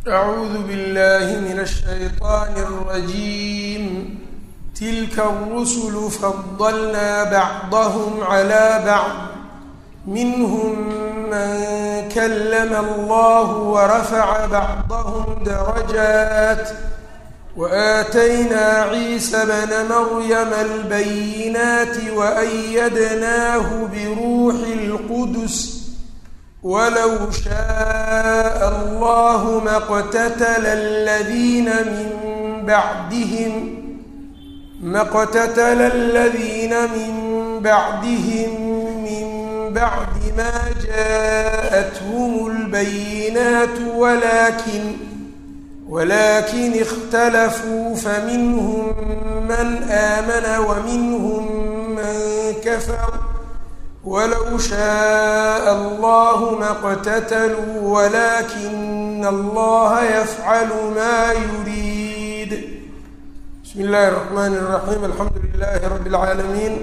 أعوذ بالله من الشيطان الرجيم تلك الرسل فضلنا بعضهم على بعض منهم من كلم الله ورفع بعضهم درجات وآتينا عيسى بن مريم البينات وأيدناه بروح القدس ولو شاء الله ما اقتتل الذين من بعدهم ما اقتتل الذين من بعدهم من بعد ما جاءتهم البينات ولكن ولكن اختلفوا فمنهم من آمن ومنهم من كفر ولو شاء الله ما اقتتلوا ولكن الله يفعل ما يريد بسم الله الرحمن الرحيم الحمد لله رب العالمين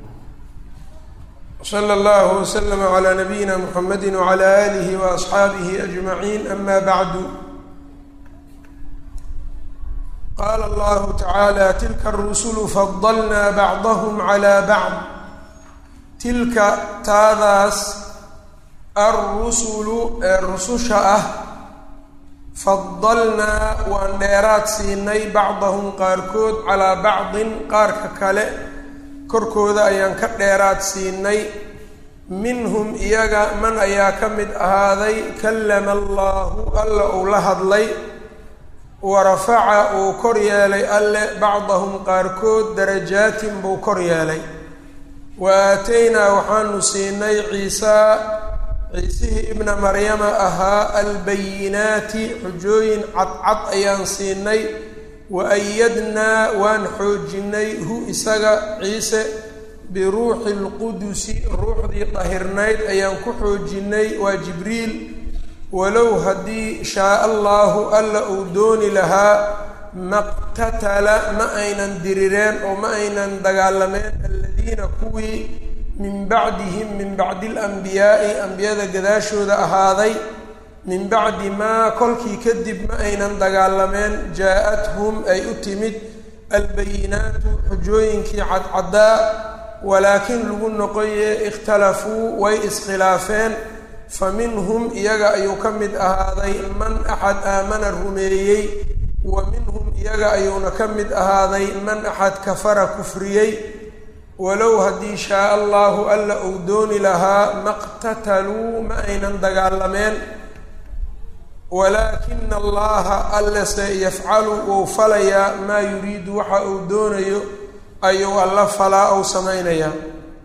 وصلى الله وسلم على نبينا محمد وعلى آله وأصحابه أجمعين أما بعد qaala allahu tacaala tilka arusulu fadalnaa bacdahum calaa bacd tilka taadaas alrusulu ee rususha ah fadalnaa waan dheeraad siinay bacdahum qaarkood calaa bacdin qaarka kale korkooda ayaan ka dheeraad siinay minhum iyaga man ayaa ka mid ahaaday kallama allaahu alla uu la hadlay warafaca uu kor yeelay alle bacdahum qaarkood darajaatin buu kor yeelay wa aataynaa waxaanu siinay ciisaa ciisihii ibna maryama ahaa albayinaati xujooyin cadcad ayaan siinay wa ayadnaa waan xoojinay hu isaga ciise biruuxi lqudusi ruuxdii dahirnayd ayaan ku xoojinay waa jibriil walow haddii shaaa allaahu alla uu dooni lahaa maqtatala ma aynan dirireen oo ma aynan dagaalameen aladiina kuwii min bacdihim min bacdi alanbiyaa'i ambiyada gadaashooda ahaaday min bacdi maa kolkii kadib ma aynan dagaalameen jaa-athum ay u timid albayinaatu xujooyinkii cadcaddaa walaakin lagu noqoye ikhtalafuu way iskhilaafeen fa minhum iyaga ayuu ka mid ahaaday man axad aamana rumeeyey wa minhum iyaga ayuuna ka mid ahaaday man axad kafara kufriyey walow haddii shaaa allaahu alla uu dooni lahaa maqtataluu ma aynan dagaalameen walaakina allaha allase yafcalu wou falayaa maa yuriidu waxa uu doonayo ayuu alla falaa ou samaynayaa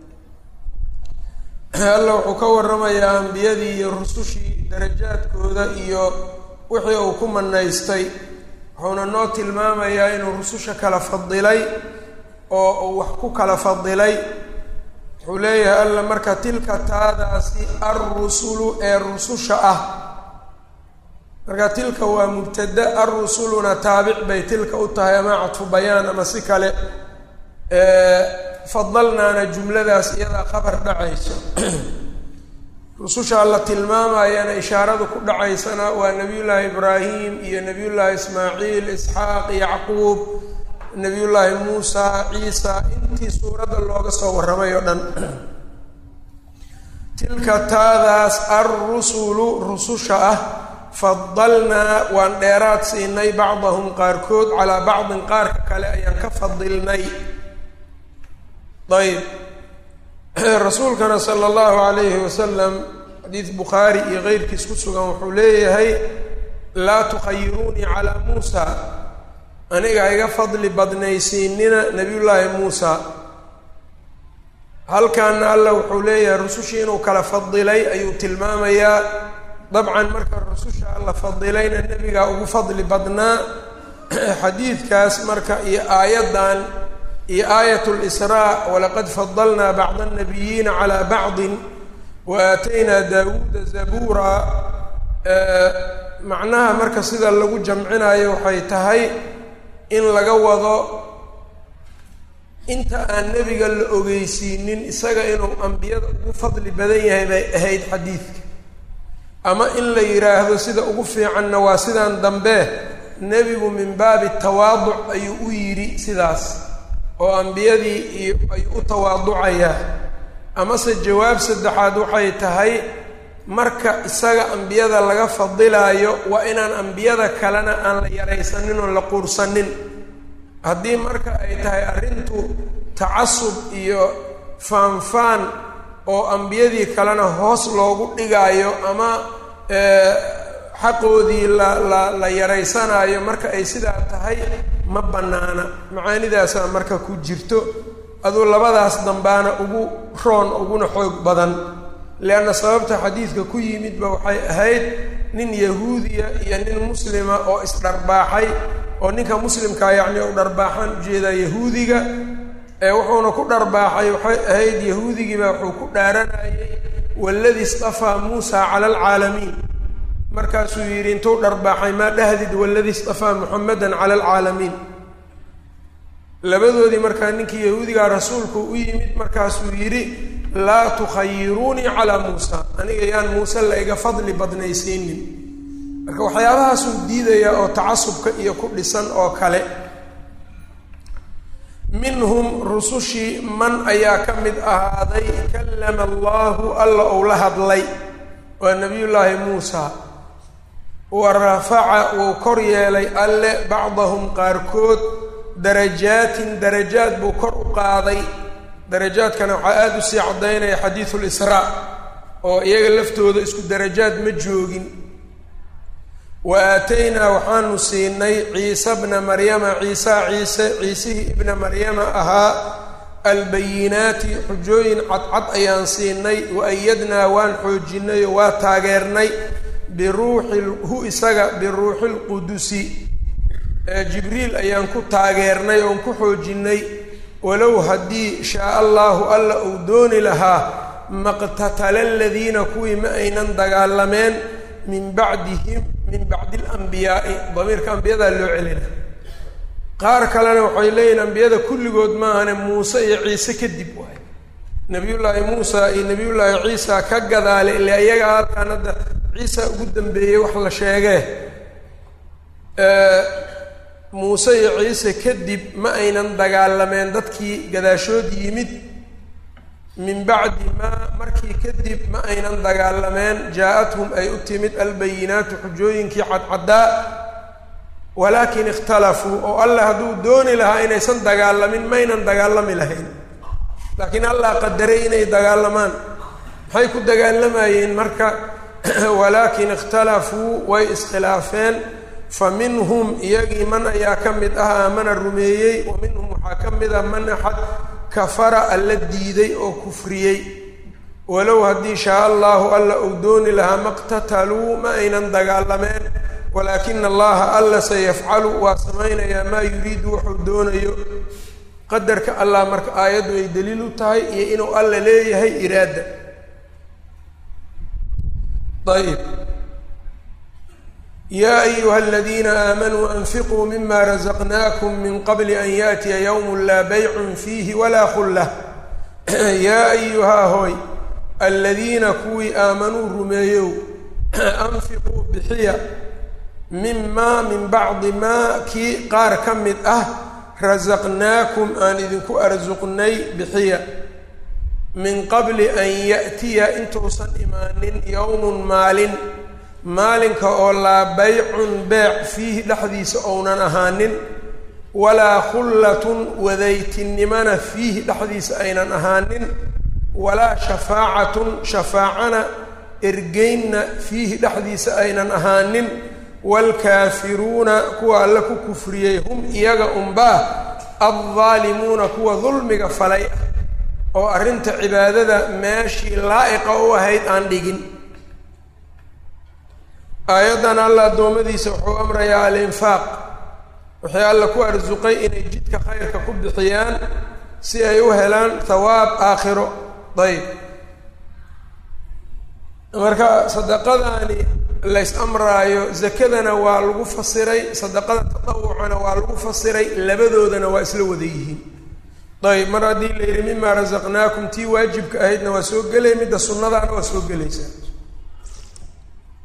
alla wuxuu ka waramayaa ambiyadii iyo rusushii darajaadkooda iyo wixii uu ku manaystay wuxuuna noo tilmaamayaa inuu rususha kala fadilay oo uu wax ku kala fadilay wuxuu leeyahay alla marka tilka taadaasi alrusulu ee rususha ah marka tilka waa mubtada alrusuluna taabic bay tilka u tahay ama cadfu bayaan ama si kale fadalnaana jumladaas iyadaa khabar dhacayso rususha alla tilmaamayana ishaaradu ku dhacaysana waa nabiyullaahi ibraahim iyo nabiyullaahi ismaaciil isxaaq yacquub nabiyullaahi muusa ciisa intii suuradda looga soo warramay oo dhan tilka taadaas alrusulu rususha ah fadalnaa waan dheeraad siinay bacdahum qaarkood calaa bacdin qaarka kale ayaan ka fadilnay ayb rasuulkana sala allahu calayhi wasalam xadiis bukhaari iyo keyrkiis ku sugan wuxuu leeyahay laa tukhayiruunii calaa muusa aniga iga fadli badnaysiinina nabiyullaahi muusa halkaana alla wuxuu leeyahay rusushii inuu kala fadilay ayuu tilmaamayaa dabcan marka rususha alla fadilayna nebigaa ugu fadli badnaa xadiidkaas marka iyo aayaddan iyo aayat lisraa walaqad fadalnaa bacda annabiyiina calaa bacdin wa aataynaa daawuuda zabuura macnaha marka sida lagu jamcinayo waxay tahay in laga wado inta aan nebiga la ogeysiinin isaga inuu ambiyada ugu fadli badan yahay bay ahayd xadiidka ama in la yidhaahdo sida ugu fiicanna waa sidan dambe nebigu min baabi tawaaduc ayuu u yidhi sidaas oo ambiyadii iyo ayuu u tawaaducayaa amase jawaab saddexaad waxay tahay marka isaga ambiyada laga fadilaayo waa inaan ambiyada kalena aan la yaraysanin oon la quursanin haddii marka ay tahay arrintu tacasub iyo faanfaan oo ambiyadii kalena hoos loogu dhigaayo ama xaqoodii la la la yaraysanaayo marka ay sidaa tahay ma bannaana macaanidaasaa marka ku jirto aduu labadaas dambaana ugu roon uguna xoog badan leanna sababta xadiidka ku yimidba waxay ahayd nin yahuudiya iyo nin muslima oo isdharbaaxay oo ninka muslimkaa yacni u dharbaaxaan ujeedaa yahuudiga ee wuxuuna ku dharbaaxay waxay ahayd yahuudigiibaa wuxuu ku dhaaranayay waladii istafaa muusa cala alcaalamiin markaasuu yidhi intuu dharbaaxay maa dhahdid waladii istafaa muxamedan cala alcaalamiin labadoodii markaa ninkii yahuudigaa rasuulku u yimid markaasuu yidhi laa tukhayiruunii calaa muusa aniga yaan muuse la iga fadli badnaysiinin marka waxyaabahaasuu diidayaa oo tacasubka iyo ku dhisan oo kale minhum rusushii man ayaa ka mid ahaaday kallama allahu alla ou la hadlay waa nebiyullaahi muusa wa rafaca wuu kor yeelay alle bacdahum qaarkood darajaatin darajaad buu kor u qaaday darajaadkana waxaa aada u sii caddaynaya xadiidu lisraa oo iyaga laftooda isku darajaad ma joogin wa aataynaa waxaanu siinay ciise bna maryama ciisa ciise ciisihii ibna maryama ahaa albayinaati xujooyin cadcad ayaan siinay wa ayadnaa waan xoojinay oo waa taageernay biruuxi hu isaga biruuxi lqudusi jibriil ayaan ku taageernay oon ku xoojinay walow haddii shaa allaahu alla uu dooni lahaa maqtatala aladiina kuwii ma aynan dagaalameen min bacdihim min bacdi alambiyaai damiirka ambiyadaa loo celina qaar kalena waxay leeyihin ambiyada kulligood maahane muuse iyo ciise kadib waay nabiyullaahi muusa iyo nabiyullaahi ciisa ka gadaale ile iyaga halkaan hadda ciisa ugu dambeeyey wax la sheegee muuse iyo ciise kadib ma aynan dagaalameen dadkii gadaashood yimid min bacdi maa markii kadib ma aynan dagaalameen jaa-athum ay u timid albayinaatu xujooyinkii cadcaddaa walaakin ikhtalafuu oo allah hadduu dooni lahaa inaysan dagaalamin maynan dagaalami lahayn laakiin allah qadaray inay dagaalamaan maxay ku dagaalamayeen marka walaakin ikhtalafuu way iskhilaafeen fa minhum iyagii man ayaa ka mid ah aamana rumeeyey wa minhum waxaa ka mid ah man axad kafara alla diiday oo kufriyey walow haddii shaa allahu alla uu dooni lahaa maqtataluu ma aynan dagaalameen walaakina allaha alla sayafcalu waa samaynayaa maa yuriidu wuxuu doonayo qadarka allah marka aayaddu ay daliil u tahay iyo inuu alla leeyahay iraada ayb yaa ayuha aladiina aamanuu anfiquu mima razaqnaakum min qabli an yaatiya yowm laa baycun fiihi walaa khullah yaa ayuhaa hooy aladiina kuwii aamanuu rumeeyow anfiquu bixiya mimaa min bacdi maa kii qaar ka mid ah rasaqnaakum aan idinku arsuqnay bixiya min qabli an ya'tiya intuusan imaanin yowmun maalin maalinka oo laa baycun beec fiihi dhexdiisa ounan ahaanin walaa khullatun wadaytinnimana fiihi dhexdiisa aynan ahaanin walaa shafaacatun shafaacana ergeynna fiihi dhexdiisa aynan ahaanin waalkaafiruuna kuwa alle ku kufriyey hum iyaga unbaa addaalimuuna kuwa dulmiga falay ah oo arrinta cibaadada meeshii laa'iqa u ahayd aan dhigin aayaddan alla addoommadiisa wuxuu amrayaa alinfaaq waxay alla ku arsuqay inay jidka khayrka ku bixiyaan si ay u helaan thawaab aakhiro dayb marka sadaqadaani lays amraayo zakadana waa lagu fasiray sadaqada tatawucana waa lagu fasiray labadoodana waa isla wada yihiin ayb mar haddii la yidhi mimaa rasaqnaakum tii waajibka ahaydna waa soo gelay midda sunnadaana waa soo gelaysaa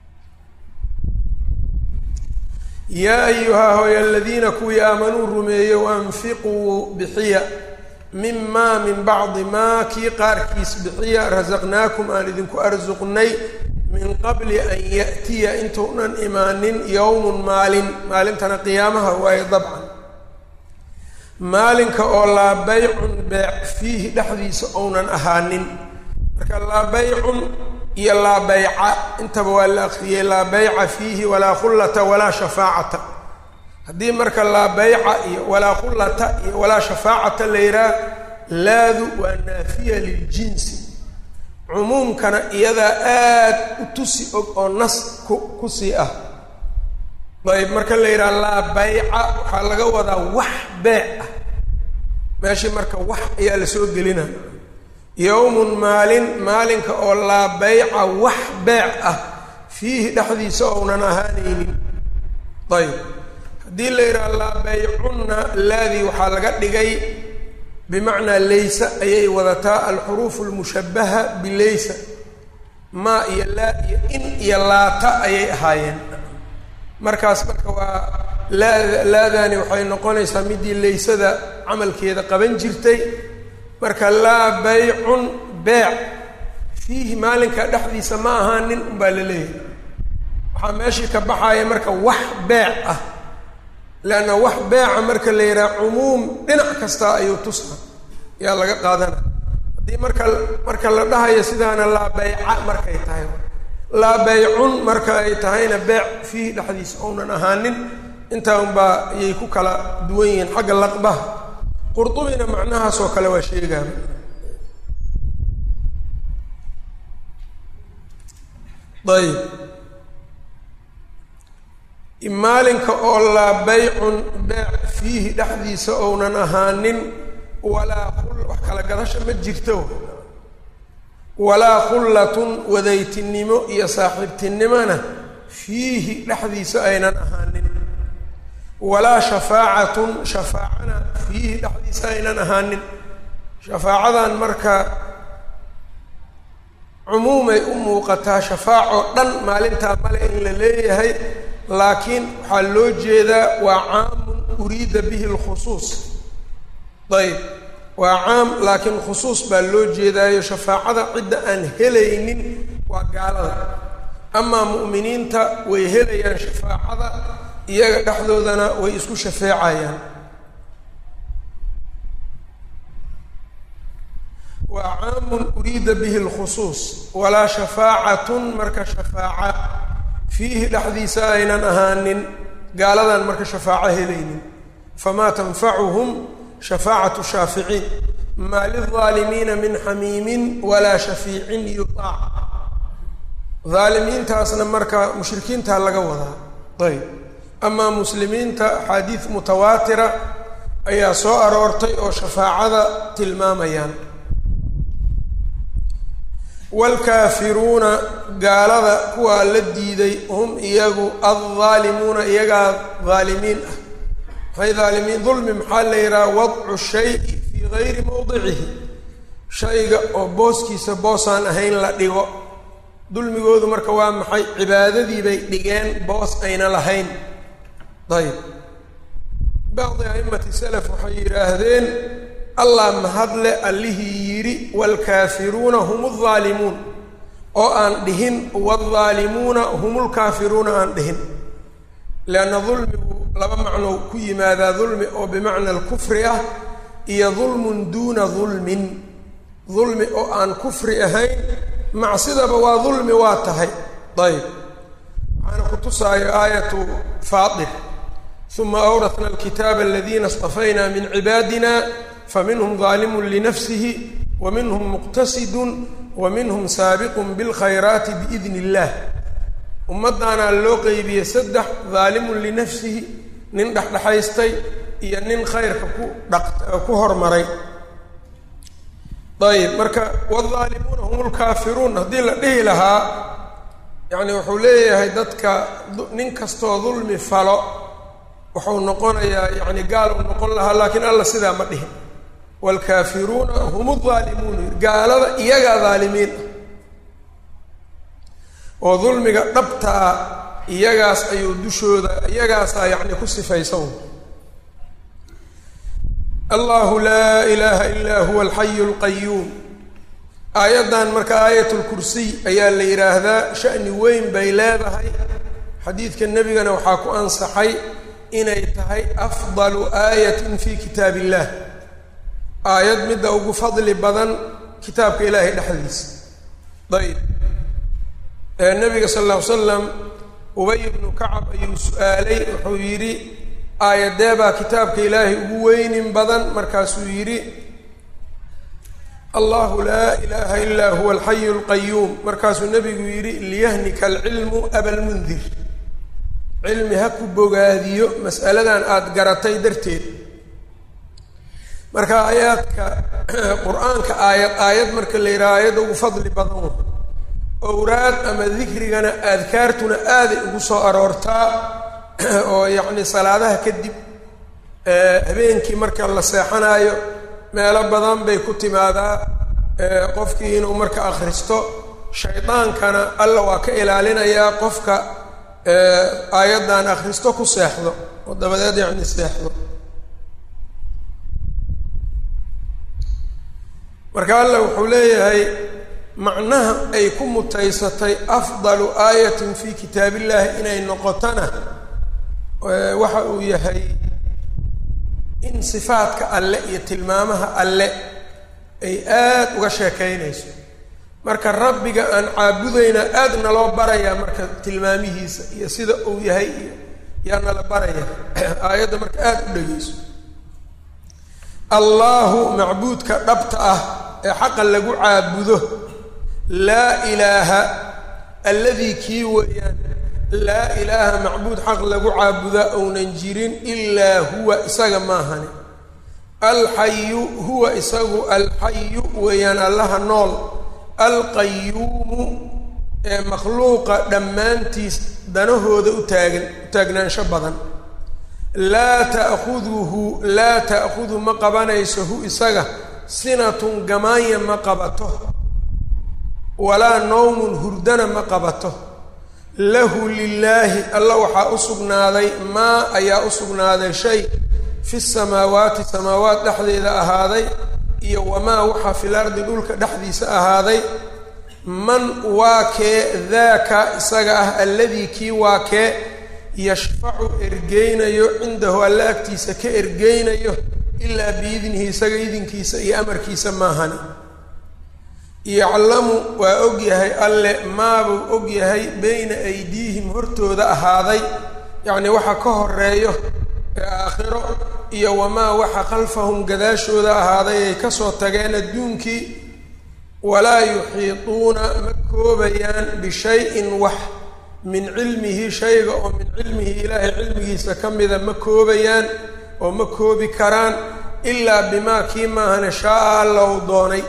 yaa ayuhaa hooy aladiina kuwii aamanuu rumeeyow anfiquu bixiya mimaa min bacdi maa kii qaarkiis bixiya rasaqnaakum aan idinku arsuqnay min qabli an ya'tiya intuunan imaanin yowmun maalin maalintana qiyaamaha waayo dabcan maalinka oo laa baycun beec fiihi dhexdiisa ounan ahaanin marka laa baycun iyo laa bayca intaba waa la akriyey laa bayca fiihi walaa khullata walaa shafaacata haddii marka laa bayca iyo walaa khullata iyo walaa shafaacata la yidhaah laadu waa naafiya liljinsi cumuumkana iyadaa aad u tusi og oo nas ku kusii ah ayb marka la yidhaha laa bayca waxaa laga wadaa wax beec ah meeshii marka wax ayaa la soo gelina yowmun maalin maalinka oo laa bayca wax beec ah fiihi dhexdiisa ounan ahaanaynin ayb haddii la yidhaha laa baycunna laadii waxaa laga dhigay bimacnaa laysa ayay wadataa alxuruufu almushabaha bilaysa maa iyo laa iyo in iyo laata ayay ahaayeen markaas marka waa laada laadaani waxay noqonaysaa midii laysada camalkeeda qaban jirtay marka laa baycun beec fiihi maalinka dhexdiisa ma ahaanin unbaa la leeyahay waxaa meeshii ka baxaaya marka wax beec ah leanna wax beeca marka la yidhaha cumuum dhinac kasta ayuu tusa yaa laga qaadana haddii marka marka la dhahayo sidaana laa bayca markay tahay laa baycun marka ay tahayna beec fiihi dhexdiisa ounan ahaanin intaa unbaa ayay ku kala duwan yihiin xagga laqbaha qurdubina macnahaasoo kale waa sheegaaba ayb maalinka oo laa baycun beec fiihi dhexdiisa ounan ahaanin walaa khul wax kala gadasha ma jirto walaa khullatun wadaytinimo iyo saaxiibtinimona fiihi dhexdiisa aynan ahaanin walaa shafaacatun shafaacana fiihi dhexdiisa aynan ahaanin shafaacadan marka cumuumay u muuqataa shafaaco dhan maalintaa male in la leeyahay laakiin waxaa loo jeedaa waa caamun uriida bihi lkhusuus ayb waa caam laakiin khusuus baa loo jeedaayo shafaacada cidda aan helaynin waa gaalada amaa mu'miniinta way helayaan shafaacada iyaga dhexdoodana way isku shafeecayaan waa caamun uriida bihi lkhusuus walaa shafaacatun marka shafaaca fiihi dhexdiisa aynan ahaanin gaaladan marka shafaaco helaynin famaa tanfacuhum shafaacatu shaaficiin maa lilظaalimiina min xamiimin walaa shafiicin yutaac haalimiintaasna marka mushrikiintaa laga wadaa ayb amaa muslimiinta axaadiid mutawaatira ayaa soo aroortay oo shafaacada tilmaamayaan waalkaafiruuna gaalada kuwaa la diiday hum iyagu addaalimuuna iyagaa dhaalimiin ah maxay dhaalimiin dulmi maxaa la yidhaha wadcu shayi fii gayri mowdicihi shayga oo booskiisa boosaan ahayn la dhigo dulmigoodu marka waa maxay cibaadadii bay dhigeen boos ayna lahayn ayb bacdi a'immati salaf waxay yidhaahdeen allah mahadle allihii yidhi waalkaafiruuna hum aldaalimuun oo aan dhihin waaldhaalimuuna hum lkaafiruuna aan dhihin leanna dulmigu laba macnou ku yimaadaa dulmi oo bimacna alkufri ah iyo dulmun duuna dulmin dulmi oo aan kufri ahayn macsidaba waa dulmi waa tahay ayb waxaana ku tusaayo aayatu faatir uma awratna alkitaaba aladiina istafayna min cibaadina faminhum daalimun linafsihi wa minhum muqtasidun wa minhum saabiqun bilkhayraati biidni illaah ummaddaanaa loo qeybiyey saddex daalimun linafsihi nin dhexdhexaystay iyo nin khayrka ku dhaq ku hormaray ayb marka waaldaalimuuna hum lkaafiruun haddii la dhihi lahaa yacni wuxuu leeyahay dadka nin kastoo dulmi falo wuxuu noqonayaa yacni gaal uu noqon lahaa laakiin alla sidaa ma dhihin waalkaafiruuna hum aldaalimuun gaalada iyagaa daalimiin ah oo dulmiga dhabtaa iyagaas ayuu dushooda iyagaasaa yacni ku sifaysan allahu laa ilaaha ilaa huwa alxayu alqayuum aayaddan marka aayatulkursiy ayaa la yidhaahdaa sha'ni weyn bay leedahay xadiidka nebigana waxaa ku ansaxay inay tahay afdalu aayatin fi kitaab illah aayad midda ugu fadli badan kitaabka ilaahay dhexdiisa ayb nabiga sal alla ly slam ubay ibnu kacab ayuu su-aalay wuxuu yidhi aayadee baa kitaabka ilaahay ugu weynin badan markaasuu yidhi allahu laa ilaaha ilaa huwa alxayu alqayuum markaasuu nebigu yidhi liyahnika alcilmu abalmundir cilmi ha ku bogaadiyo mas'aladan aada garatay darteed marka aayaadka qur-aanka aayad aayad marka la yidhaha aayadda ugu fadli badan owraad ama dikrigana adkaartuna aaday ugu soo aroortaa oo yacni salaadaha kadib habeenkii marka la seexanaayo meelo badan bay ku timaadaa qofkii inuu marka akhristo shaydaankana alla waa ka ilaalinayaa qofka aayaddan akhristo ku seexdo oo dabadeed yacni seexdo marka alla wuxuu leeyahay macnaha ay ku mutaysatay afdalu aayatin fi kitaab illahi inay noqotona waxa uu yahay in sifaadka alle iyo tilmaamaha alle ay aad uga sheekaynayso marka rabbiga aan caabudayna aad naloo barayaa marka tilmaamihiisa iyo sida uu yahay iyo yaa nala baraya aayadda marka aad u dhegeyso allaahu macbuudka dhabta ah ee xaqa lagu caabudo laa ilaaha alladii kii weeyaan laa ilaaha macbuud xaq lagu caabudaa ounan jirin ilaa huwa isaga maahani alxayu huwa isagu alxayu weeyaan allaha nool alqayuumu ee makhluuqa dhammaantiis danahooda u taagan u taagnaansho badan laa ta'khuduhu laa ta'khudu ma qabanayso hu isaga sinatun gamaanya ma qabato walaa nowmun hurdana ma qabato lahu lilaahi alla waxaa u sugnaaday maa ayaa u sugnaaday shay fi samaawaati samaawaat dhexdeeda ahaaday iyo wamaa waxaa fil ardi dhulka dhexdiisa ahaaday man waa kee daaka isaga ah alladii kii waa kee yashfacu ergeynayo cindahu alla agtiisa ka ergeynayo ilaa biidnihi isaga idinkiisa iyo amarkiisa maahani yaclamu waa og yahay alle maabuu og yahay beyna aydiihim hortooda ahaaday yacnii waxa ka horeeyo ee aakhiro iyo wamaa waxa khalfahum gadaashooda ahaaday ay kasoo tageen adduunkii walaa yuxiituuna ma koobayaan bishayin wax min cilmihi shayga oo min cilmihi ilaahay cilmigiisa ka mida ma koobayaan oo ma koobi karaan ilaa bimaa kii maahane shaaa alla uu doonay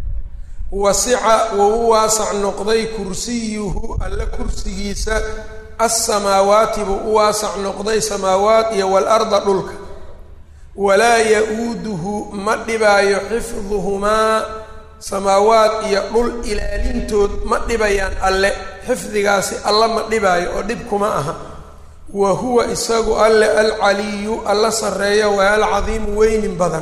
wasica wuu u waasac noqday kursiyuhu alle kursigiisa assamaawaati buu u waasac noqday samaawaat iyo waalarda dhulka walaa ya-uuduhu ma dhibaayo xifduhumaa samaawaat iyo dhul ilaalintood ma dhibayaan alle xifdigaasi alla ma dhibaayo oo dhib kuma aha wa huwa isagu alle alcaliyu alla sarreeya waa alcadiimu weynin badan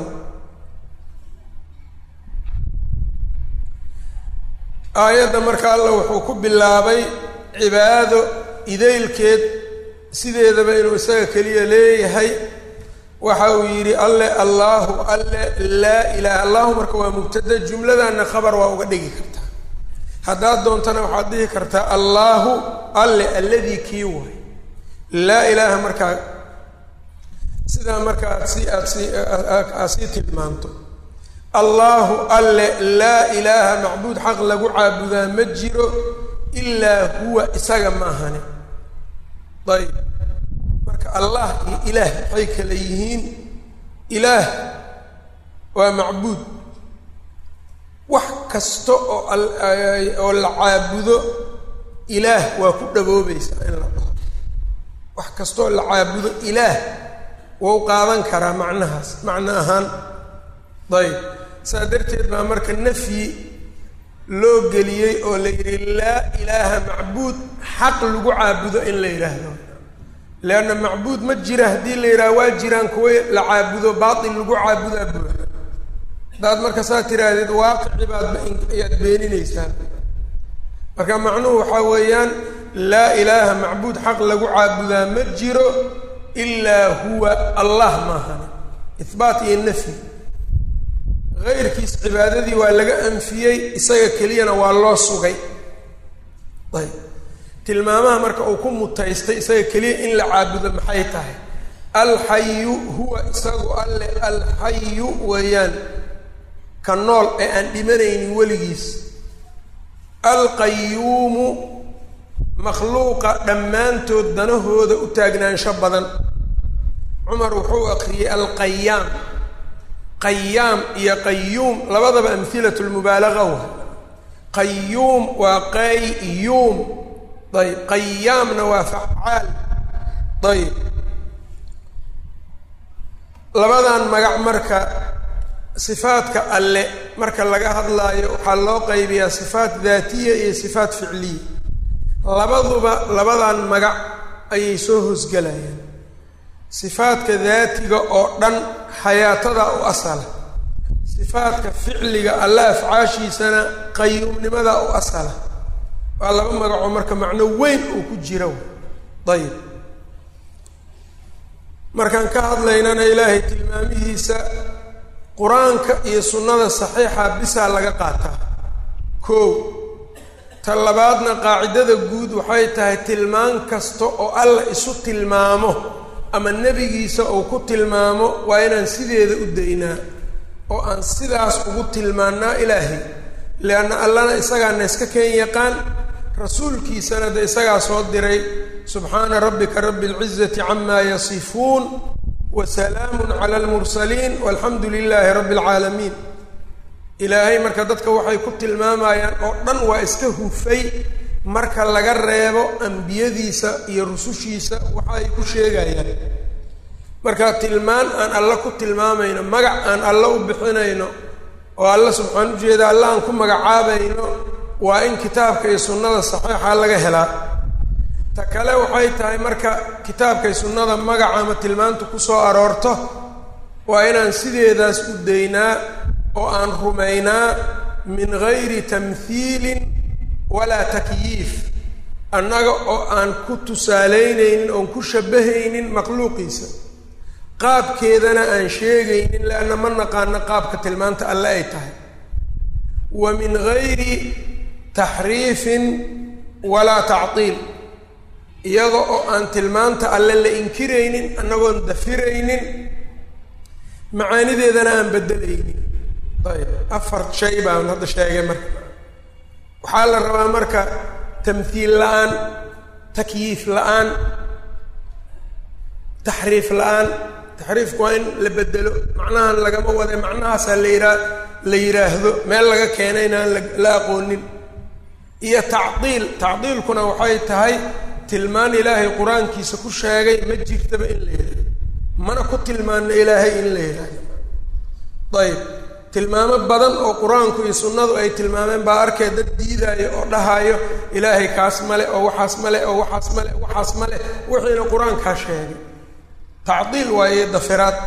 aayadda marka alla wuxuu ku bilaabay cibaado idaylkeed sideedaba inuu isaga keliya leeyahay waxa uu yidhi alle allaahu alle laa ilaaha allahu marka waa mubtada jumladanna khabar waa uga dhigi kartaa haddaad doontana waxaad dhihi kartaa allaahu alle alladii kii waay laa ilaaha markaa sidaa marka aad si aad si aad sii tilmaanto allaahu alle laa ilaaha macbuud xaq lagu caabudaa ma jiro ilaa huwa isaga ma ahani ayb marka allah iyo ilaah maxay kala yihiin ilaah waa macbuud wax kasta oo oo la caabudo ilaah waa ku dhaboobaysaa in la dhaho wax kastaoo la caabudo ilaah wau qaadan karaa macnahaas macno ahaan ayb saa darteed baa marka nafyi loo geliyey oo la yidhi laa ilaaha macbuud xaq lagu caabudo in la yidhaahdo leanna macbuud ma jira haddii la yidhaha waa jiraan kuwa la caabudo baatil lagu caabudaa buuxa haddaad marka saa tiraahdeed waaqici baad ayaad beeninaysaa marka macnuhu waxaa weeyaan laa ilaaha macbuud xaq lagu caabudaa ma jiro ilaa huwa allah maahane ihbaat iyo nafyi hayrkiis cibaadadii waa laga anfiyey isaga keliyana waa loo sugay ayb tilmaamaha marka uu ku mutaystay isaga keliya in la caabudo maxay tahay alxayu huwa isagu alle alxayu weeyaan ka nool ee aan dhimanaynin weligiis alqayuumu makhluuqa dhammaantood danahooda u taagnaansho badan cumar wuxuu akriyey alqayaam qayaam iyo qayuum labadaba amhilat lmubaalaga wa qayuum waa qayuum ayb qayaamna waa facaal ayb labadan magac marka sifaadka alle marka laga hadlaayo waxaa loo qaybiyaa sifaat daatiya iyo sifaat ficliya labaduba labadan magac ayay soo hoosgelayaan sifaadka daatiga oo dhan xayaatada u asala sifaadka ficliga alle afcaashiisana qayuumnimada u asala waa laba magacoo marka macno weyn uu ku jira ayib markaan ka hadlaynana ilaahay tilmaamihiisa qur-aanka iyo sunnada saxiixa bisaa laga qaataa koow ta labaadna qaacidada guud waxay tahay tilmaan kasta oo alla isu tilmaamo ama nebigiisa uu ku tilmaamo waa inaan sideeda u daynaa oo aan sidaas ugu tilmaannaa ilaahay leanna allana isagaana iska keen yaqaan rasuulkiisana de isagaa soo diray subxaana rabbika rabbi اlcizati cama yasifuun wa salaamun cala almursaliin walxamdu lilaahi rabbi اlcaalamiin ilaahay marka dadka waxay ku tilmaamayaan oo dhan waa iska hufay marka laga reebo ambiyadiisa iyo rusushiisa waxa ay ku sheegayaan marka tilmaan aan alla ku tilmaamayno magac aan alla u bixinayno oo alla subxaan ujeeda alla aan ku magacaabayno waa in kitaabka iyo sunnada saxiixa laga helaa ta kale waxay tahay marka kitaabkay sunnada magaca ama tilmaantu ku soo aroorto waa inaan sideedaas u daynaa oo aan rumaynaa min gayri tamhiilin walaa takyiif annaga oo aan ku tusaalaynaynin oon ku shabbahaynin makhluuqiisa qaabkeedana aan sheegaynin leanna ma naqaano qaabka tilmaanta alle ay tahay wa min gayri taxriifin walaa tactiil iyada oo aan tilmaanta alle la inkiraynin annagoon dafiraynin macaanideedana aan beddelaynin ayb afar shay baan hadda sheegay marka waxaa la rabaa marka tamhiil la-aan takyiif la-aan taxriif la-aan taxriifku waa in la bedelo macnahan lagama wade macnahaasaa la yihaa la yidhaahdo meel laga keenayna aan la aqoonin iyo tacdiil tacdiilkuna waxay tahay tilmaan ilaahay qur-aankiisa ku sheegay ma jirtaba in la yidhahdo mana ku tilmaano ilaahay in la yidhahdo ayb tilmaamo badan oo qur-aanku iyo sunnadu ay tilmaameen baa arkee dad diidaayo oo dhahaayo ilaahay kaas male oo waxaas male oo waxaas male waxaas male wixiina qur-aankaa sheegay tacdiil waaye dafiraad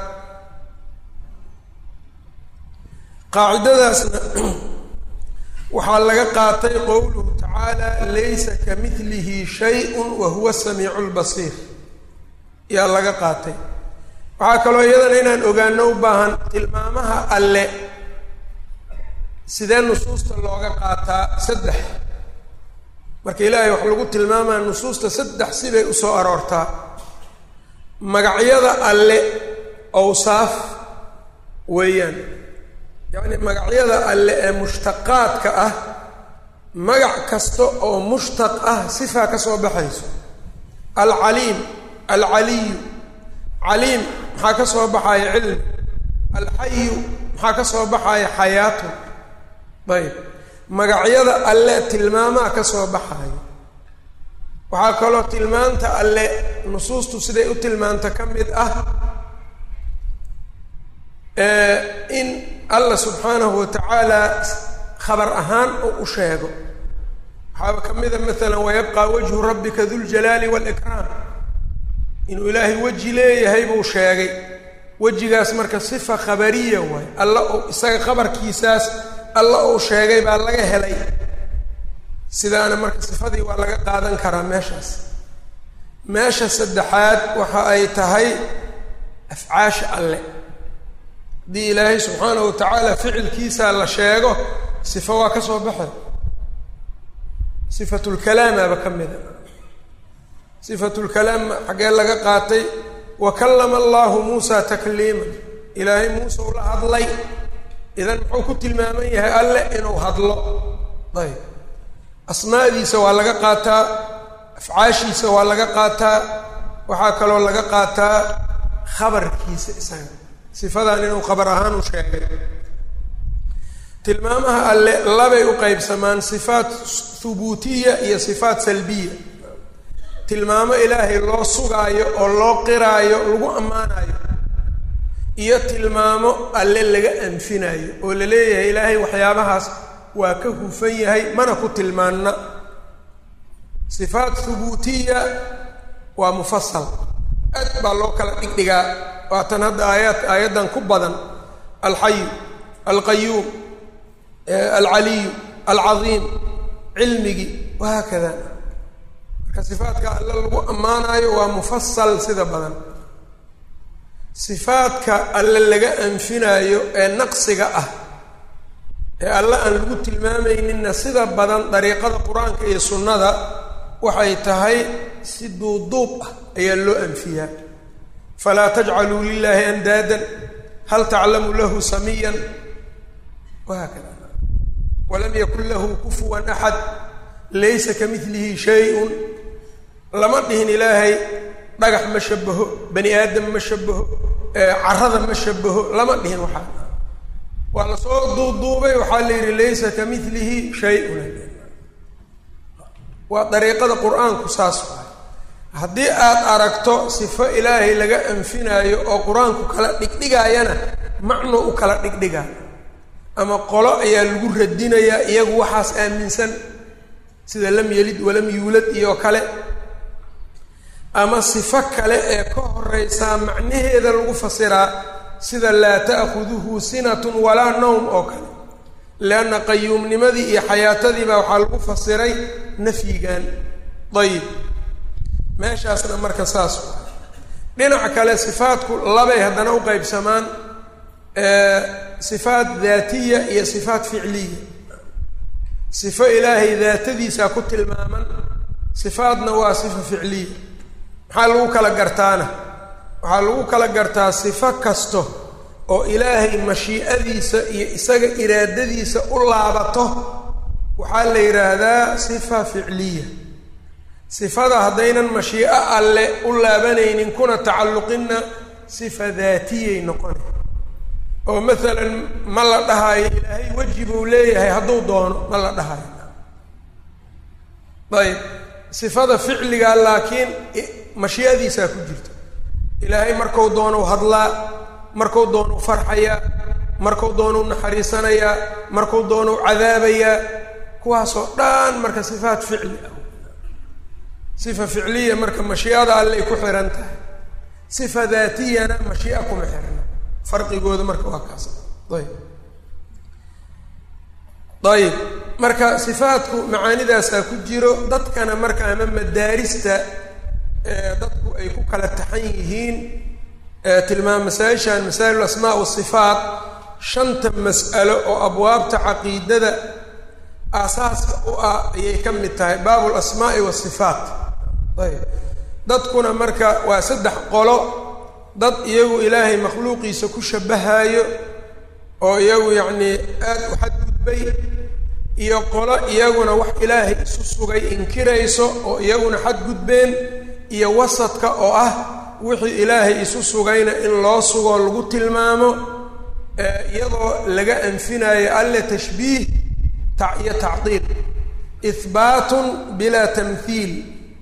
qaacidadaasna waxaa laga qaatay qowluhu tacaala laysa ka midlihi shay-un wa huwa samiicu lbasiir yaa laga qaatay waxaa kaloo iyadana inaan ogaano u baahan tilmaamaha alle sidee nusuusta looga qaataa saddex marka ilaahay wax lagu tilmaamaya nusuusta saddex sibay usoo aroortaa magacyada alle awsaaf weeyaan yacni magacyada alle ee mushtaqaadka ah magac kasta oo mushtaq ah sifaa ka soo baxayso alcaliim alcaliyu caliim maxaa ka soo baxaya cilmi alxayu maxaa ka soo baxaya xayaatu ayb magacyada alle tilmaamaha ka soo baxaya waxaa kaloo tilmaanta alle nusuustu siday u tilmaanta ka mid ah in alla subxaanahu wa tacaala khabar ahaan oo u sheego waxaaba ka mida maalan wayabqaa wajhu rabbika duljalaali waalikraam inuu ilaahay weji leeyahay buu sheegay wejigaas marka sifa khabariya waay alla uu isaga khabarkiisaas alla uu sheegay baa laga helay sidaana marka sifadii waa laga qaadan karaa meeshaas meesha saddexaad waxa ay tahay afcaasha alle haddii ilaahay subxaanahu wa tacaala ficilkiisa la sheego sifo waa ka soo baxay sifatulkalaamaba ka mida sifatulkalaam xaggee laga qaatay wa kallama allahu muusa takliima ilaahay muuse ula hadlay idan muxuu ku tilmaaman yahay alle inuu hadlo ayb asmaadiisa waa laga qaataa afcaashiisa waa laga qaataa waxaa kaloo laga qaataa khabarkiisa isaga sifadan inuu khabar ahaan u sheegay tilmaamaha alle labay u qeybsamaan sifaat hubuutiya iyo sifaat salbiya tilmaamo ilaahay loo sugaayo oo loo qiraayo lagu ammaanayo iyo tilmaamo alle laga anfinayo oo la leeyahay ilaahay waxyaabahaas waa ka hufan yahay mana ku tilmaanna sifaat hubuutiya waa mufasal aad baa loo kala dhigdhigaa waatan hadda aayaad aayaddan ku badan alxayu alqayuum alcaliyu alcadiim cilmigii wahaakada marka sifaadka alle lagu ammaanayo waa mufasal sida badan sifaadka alle laga anfinaayo ee naqsiga ah ee alle aan lagu tilmaamayninna sida badan dariiqada qur-aanka iyo sunnada waxay tahay si duuduub ah ayaa loo anfiyaa falaa tajcaluu lilaahi andaadan hal taclamu lahu samiyan wahaakada walam yakun lahu kufuwan axad laysa ka midlihi shay-un lama dhihin ilaahay dhagax ma shabaho bani aadam ma shabaho carada ma shabaho lama dhihin waxaa waa lasoo duuduubay waxaa la yidhi laysa ka milihi shay-un waa dariiqada qur-aanku saas waay haddii aad aragto sifo ilaahay laga anfinaayo oo qur-aanku kala dhigdhigaayana macno u kala dhigdhigaa ama qolo ayaa lagu radinayaa iyagu waxaas aaminsan sida lam yelid walam yuulad iyo kale ama sifo kale ee ka horeysaa macnaheeda lagu fasiraa sida laa ta'khuduhu sinatun walaa nowm oo kale leanna qayuumnimadii iyo xayaatadiibaa waxaa lagu fasiray nafyigan dayib meeshaasna marka saas dhinaca kale sifaadku labay haddana u qeybsamaan sifaat daatiya iyo sifaat ficliya sifo ilaahay daatadiisaa ku tilmaaman sifaadna waa sifa ficliya maxaa lagu kala gartaana waxaa lagu kala gartaa sifo kasto oo ilaahay mashiicadiisa iyo isaga iraadadiisa u laabato waxaa la yidhaahdaa sifa ficliya sifada haddaynan mashiico alle u laabanaynin kuna tacalluqinna sifa daatiyay noqona oo maalan ma la dhahayo ilaahay weji buu leeyahay hadduu doono ma la dhahayo ayb sifada ficliga laakiin mashiicadiisaa ku jirta ilaahay marku doonu hadlaa marku doonu farxayaa marku doonu naxariisanayaa marku doonu cadaabayaa kuwaasoo dhan marka sifaat ficli ah sifa ficliya marka mashiicada allay ku xihan tahay sifa daatiyana mashiica kuma xirna farqigooda marka waa kaas ayb ayib marka sifaatku macaanidaasaa ku jiro dadkana marka ama madaarista dadku ay ku kala taxan yihiin tilmaam masaa-ishan masaa'il asmaa wasifaat shanta mas'alo oo abwaabta caqiidada aasaaska u ah ayay ka mid tahay baabu lasmaa'i wasifaat ayb dadkuna marka waa saddex qolo dad iyagu ilaahay makhluuqiisa ku shabahayo oo iyagu yacnii aada u xadgudbay iyo qolo iyaguna wax ilaahay isu sugay inkirayso oo iyaguna xadgudbeen iyo wasadka oo ah wixii ilaahay isu sugayna in loo sugoo lagu tilmaamo iyadoo laga anfinayo alle tashbiih iyo tacdiil ihbaatun bilaa tamhiil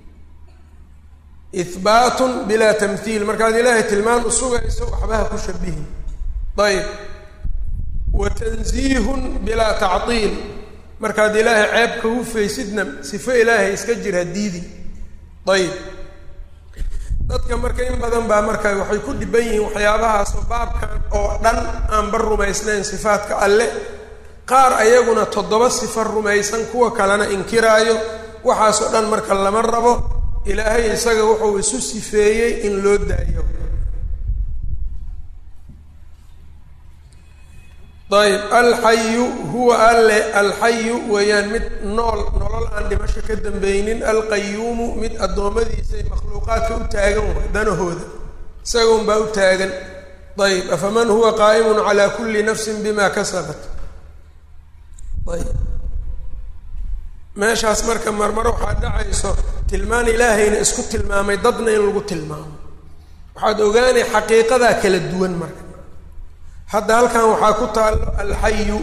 ihbaatun bilaa tamhiil markaad ilaahay tilmaan u sugayso waxbaha ku shabihin ayb wa tansiihun bilaa tacdiil markaad ilaahay ceeb ka hufaysidna sifo ilaahay iska jira diidi ayib dadka marka in badan baa marka waxay ku dhiban yihiin waxyaabahaasoo baabkan oo dhan aanba rumaysnayn sifaadka alle qaar ayaguna toddoba sifo rumaysan kuwa kalena inkiraayo waxaasoo dhan marka lama rabo ilaahay isaga wuxuu isu sifeeyey in loo daayo ayb alxayu huwa alle alxayu weeyaan mid nool nolol aan dhimasho ka dambaynin alqayuumu mid addoommadiisay makhluuqaadka u taagan way danahooda isaga unbaa u taagan ayb afaman huwa qaa'imun calaa kulli nafsin bima kasabat ayb meeshaas marka marmar waxaa dhacayso tilmaan ilaahayna isku tilmaamay dadna in lagu tilmaamo waxaad ogaanay xaqiiqadaa kala duwan marka hadda halkan waxaa ku taallo alxayu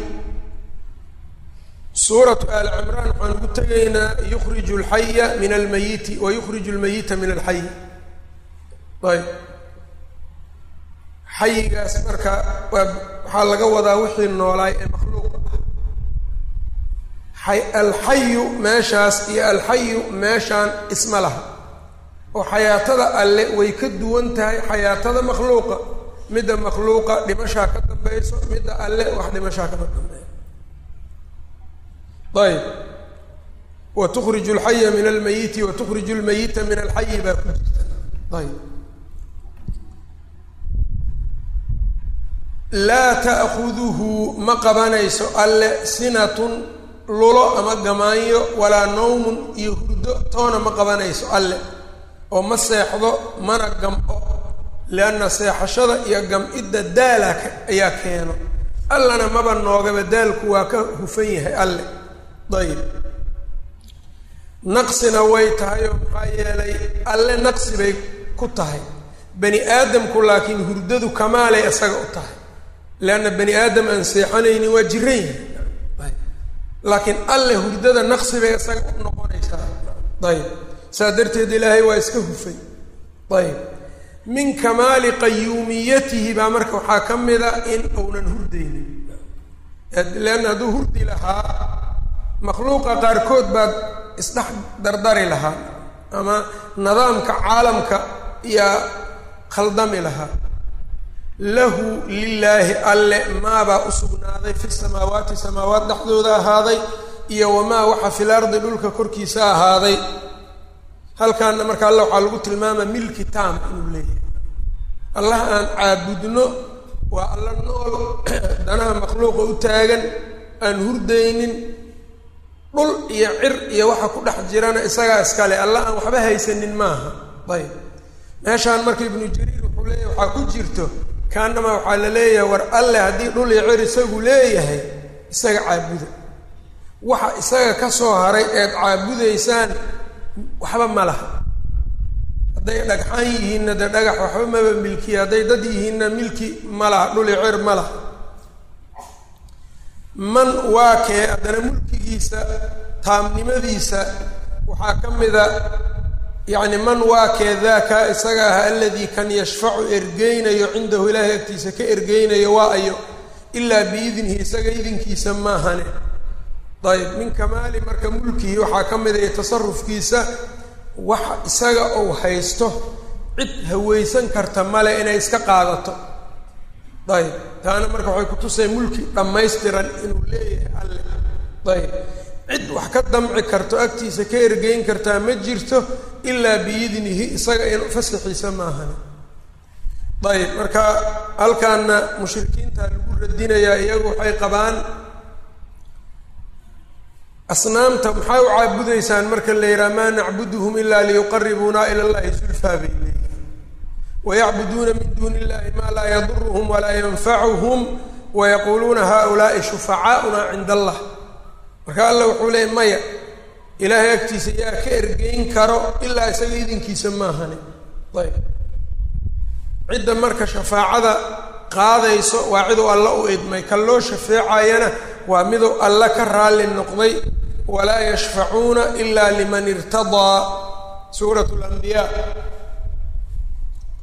suuratu aali cimraan waxaan ugu tegaynaa yukhriju alxaya min almayiti wa yukhriju almayita min alxayi ayb xayigaas marka waa waxaa laga wadaa wixii noolaay ee makhluuqa ah alxayu meeshaas iyo alxayu meeshaan isma laha oo xayaatada alle way ka duwan tahay xayaatada makhluuqa midda makhluuqa dhimashaa ka dambayso midda alle wax dhimashaa kama dambeeyo ayb wa tukhriju alxaya min almayiti wa tukhriju almayita min alxayi baa ku jirta ayb laa ta'khuduhu ma qabanayso alle sinatun lulo ama gamaanyo walaa nawmun iyo hurdo toona ma qabanayso alle oo ma seexdo mana gam-o lianna seexashada iyo gam-idda daala ayaa keeno allana maba noogaba daalku waa ka hufan yahay alle dayib naqsina way tahay oo maxaa yeelay alle naqsi bay ku tahay bani aadamku laakiin hurdadu kamaalay isaga u tahay leanna bani aadam aan seexanaynin waa jiran yahay laakiin alle hurdada naqsi bay isaga u noqonaysaa ayib saa darteed ilaahay waa iska hufay ayib min kamaali qayuumiyatihi baa marka waxaa ka mida in uunan hurdaynin leanna hadduu hurdi lahaa makhluuqa qaarkood baad isdhex dardari lahaa ama nidaamka caalamka yaa khaldami lahaa lahu lilaahi alle maabaa u sugnaaday fi samaawaati samaawaat dhexdooda ahaaday iyo wamaa waxa fil ardi dhulka korkiisa ahaaday halkaana marka alla waxaa lagu tilmaama milki tam inuu leeyahay allah aan caabudno waa alla nool danaha makhluuqa u taagan aan hurdaynin dhul iyo cir iyo waxa ku dhex jirana isagaa iskale alla aan waxba haysanin maaha ayb meeshaan marka ibnu jariir wuxuu leeyahay waxaa ku jirto kaanama waxaa la leeyahay war alle haddii dhul iyo cir isagu leeyahay isaga caabuda waxa isaga ka soo haray eed caabudaysaan waxba ma laha hadday dhagxaan yihiinna dee dhagax waxba maba milkiya hadday dad yihiinna milki ma laha dhul iyo cir ma laha man waa kee haddana mulkigiisa taamnimadiisa waxaa ka mida yacni man waa kee daaka isaga ah aladii kan yashfacu ergeynayo cindahu ilaahay agtiisa ka ergeynayo waa ayo ilaa biidnihi isaga idinkiisa maahane ayb min kamaali marka mulkihi waxaa ka mida iyo tasarufkiisa waxa isaga uu haysto cid haweysan karta male inay iska qaadato ayb taana marka waxay kutusay mulki dhammaystiran inuu leeyahay alle ayb cid wax ka damci karto agtiisa ka ergeyn kartaa ma jirto ilaa biidnihi isaga in fasaxiisa maahane ayb marka halkaana mushrikiinta lagu radinayaa iyagu waxay qabaan asnaamta maxaa u caabudaysaan marka la yidhaha maa nacbuduhum ilaa liyuqaribuuna ila llahi zulfaa bay leeyihin wayacbuduuna min duuni illahi maa laa yaduruhum walaa yanfacuhum wayaquuluuna haulaai shufacaauna cinda allah marka alla wuxuu leeyay maya ilaahay agtiisa yaa ka ergeyn karo ilaa isaga idinkiisa maahani ayb cidda marka shafaacada qaadayso waa ciduu alla u idmay kan loo shafeecayana waa miduu alla ka raalli noqday walaa yashfacuuna ila liman irtadaa suurat lanbiyaa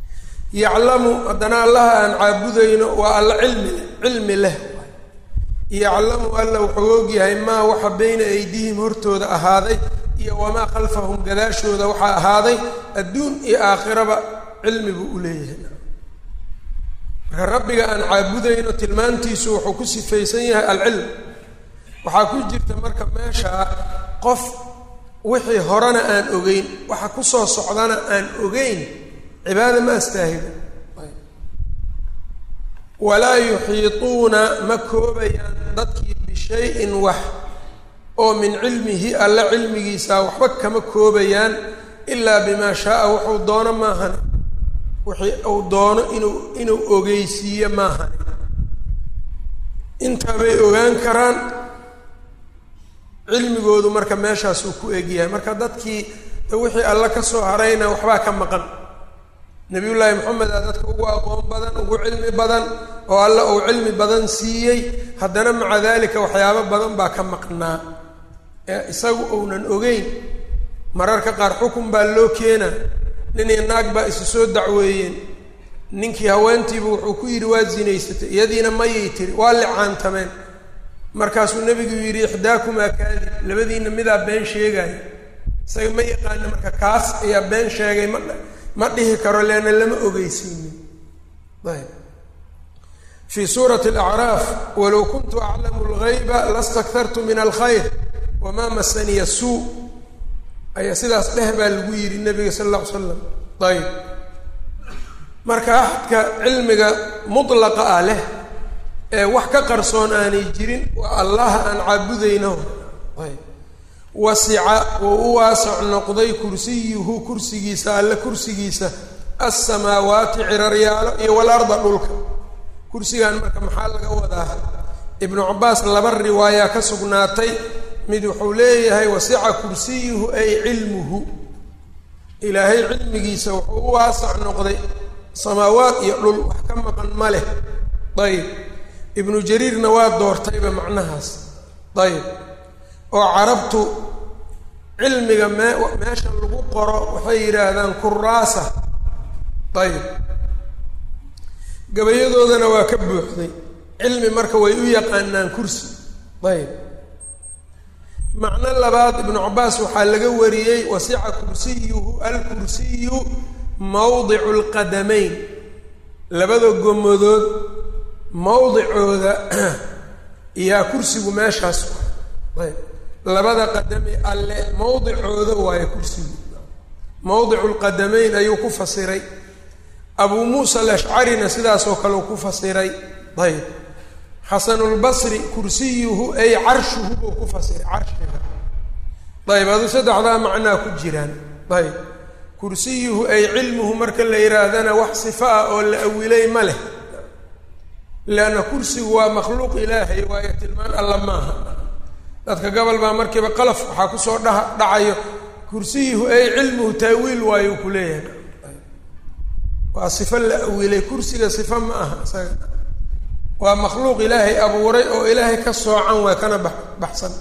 yaclamu haddana allaha aan caabudayno waa alla cilmi leh cilmi leh yaclamu alla wuxuu ogyahay maa waxa bayna aydihim hortooda ahaaday iyo wamaa khalfahum gadaashooda waxaa ahaaday adduun iyo aakhiraba cilmi buu u leeyahay marka rabbiga aan caabudayno tilmaantiisu wuxuu ku sifaysan yahay alcilm waxaa ku jirta marka meeshaa qof wixii horena aan ogeyn waxa kusoo socdana aan ogeyn cibaada ma astaahilo walaa yuxiituuna ma koobayaan dadkii bishayin wax oo min cilmihi alla cilmigiisa waxba kama koobayaan ilaa bimaa shaaa wuxuu doono maahane wixii uu doono inuu inuu ogeysiiyo maahane intaa bay ogaan karaan cilmigoodu marka meeshaasuu ku egyahay marka dadkii wixii alla ka soo harayna waxbaa ka maqan nabiyullaahi maxamed aa dadka ugu aqoon badan ugu cilmi badan oo alla uu cilmi badan siiyey haddana maca daalika waxyaabo badan baa ka maqnaa ee isagu uunan ogeyn mararka qaar xukun baa loo keenaa nin iyo naag baa isu soo dacweeyeen ninkii haweentiibu wuxuu ku yidhi waa zinaysatay iyadiina mayay tiri waa licaantameen markaasuu nebigu yidhi ixdaakumaa kaadib labadiina midaa been sheegaayo isaga ma yaqaana marka kaas ayaa been sheegay ma ma dhihi karo leanna lama ogeysiinin ayb fii suurati alacraaf walow kuntu aclamu lgayba lastaktartu min alkhayr wamaa masaniya suu ayaa sidaas dheh baa lagu yidhi nabiga sala alla ly slam ayb marka axadka cilmiga mutlaqa ah leh ee wax ka qarsoon aanay jirin waa allaha aan caabudayno ayb wasica wuu u waasac noqday kursiyuhu kursigiisa alle kursigiisa alsamaawaati ciraryaalo iyo walarda dhulka kursigan marka maxaa laga wadaa ibnu cabaas laba riwaayaa ka sugnaatay mid wuxuu leeyahay wasica kursiyuhu ay cilmuhu ilaahay cilmigiisa wuxuu u waasac noqday samaawaat iyo dhul wax ka maqan ma leh ayib ibnu jariirna waa doortayba macnahaas ayib oo carabtu cilmiga mee meesha lagu qoro waxay yidhaahdaan kuraasa ayib gabayadoodana waa ka buuxday cilmi marka way u yaqaanaan kursi ayib macno labaad ibnu cabaas waxaa laga wariyey wasica kursiyuhu alkursiyu mawdicu lqadamayn labada gomadood mawdicooda iyaa kursigu meeshaas ayb labada qadami alle mawdicooda waayo kursigu mawdicu lqadamayn ayuu ku fasiray abuu muusa alashcarina sidaasoo kale uu ku fasiray ayb xasanulbasri kursiyuhu ay carshuhu buu ku fasiray carshiga ayb aduu saddexdaa macnaa ku jiraan ayb kursiyuhu ay cilmuhu marka la yihaahdana wax sifa ah oo la awilay ma leh leanna kursigu waa makhluuq ilaahay waayo tilmaan alla maaha dadka gobol baa markiiba qalaf waxaa kusoo dha dhacayo kursiyuhu ay cilmuhu taawiil waayo ku leeyahay waa sifo la awilay kursiga sifa ma aha isaga waa makhluuq ilaahay abuuray oo ilaahay ka soocan waa kana ba baxsan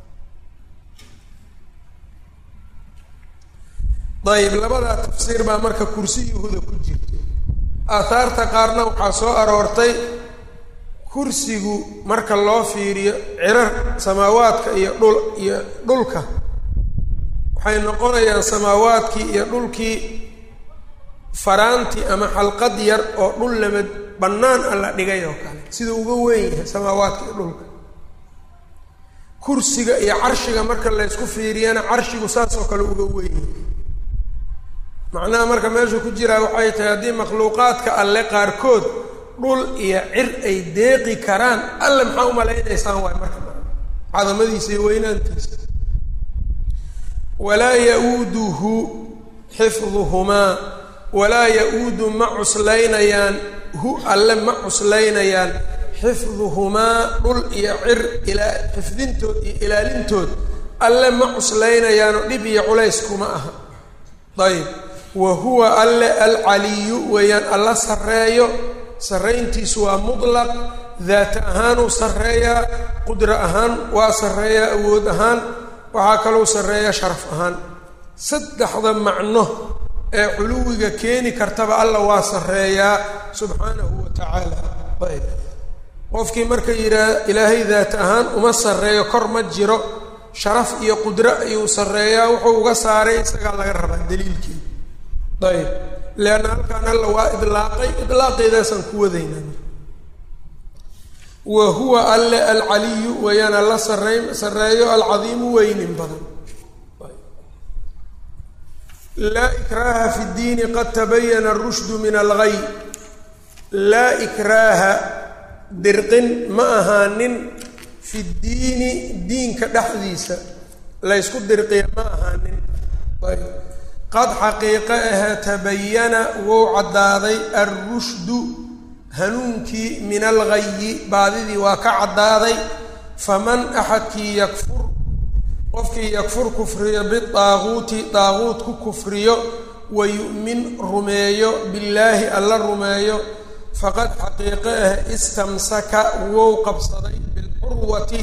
ayib labadaa tafsiir baa marka kursiyuhuda ku jirta aathaarta qaarna waxaa soo aroortay kursigu marka loo fiiriyo cirar samaawaadka iyo dhul iyo dhulka waxay noqonayaan samaawaadkii iyo dhulkii faraanti ama xalqad yar oo dhul lama bannaan a la dhigay oo kale sida uga weyn yahay samaawaadka iyo dhulka kursiga iyo carshiga marka laysku fiiriyana carshigu saas oo kale uga weyn yahay macnaha marka meesha ku jiraa waxay tahay haddii makhluuqaadka alle qaarkood dhul iyo cir ay deeqi karaan alle maxaa umalaynaysaan waay marka cadamadiisa iyo weynaantiisa walaa ya-uuduhu xifduhumaa walaa ya-uudu ma cuslaynayaan hu alle ma cuslaynayaan xifduhumaa dhul iyo cir ilaa xifdintood iyo ilaalintood alle ma cuslaynayaanoo dhib iyo culays kuma aha ayb wa huwa alle alcaliyu weeyaan alla sarreeyo sarrayntiisu waa mutlaq daata ahaanuu sarreeyaa qudro ahaan waa sarreeyaa awood ahaan waxaa kalou sarreeyaa sharaf ahaan saddexda macno ee culuwiga keeni kartaba alla waa sarreeyaa subxaanahu wa tacaala ayb qofkii marka yidhaah ilaahay daat ahaan uma sarreeyo kor ma jiro sharaf iyo qudro ayuu sarreeyaa wuxuu uga saaray isagaa laga rabaa daliilkii ayb leanna halkaan alla waa idlaaqay idlaaqeedaasaan ku wadaynaa wa huwa alle alcaliyu wayaan alla sarey sarreeyo alcadiimu weynin badan laa ikraaha fi ddiini qad tabayana arushdu min algay laa ikraaha dirqin ma ahaanin fi ddiini diinka dhexdiisa laysku dirqiya ma ahaanin ayb qad xaqiiqo ahe tabayana wou caddaaday alrushdu hanuunkii min algayi baadidii waa ka caddaaday faman axadkii yakfur qofkii yakfur kufriyo bidaaquuti daaquut ku kufriyo wa yu'min rumeeyo billaahi alla rumeeyo faqad xaqiiqo ah istamsaka wou qabsaday bilcurwati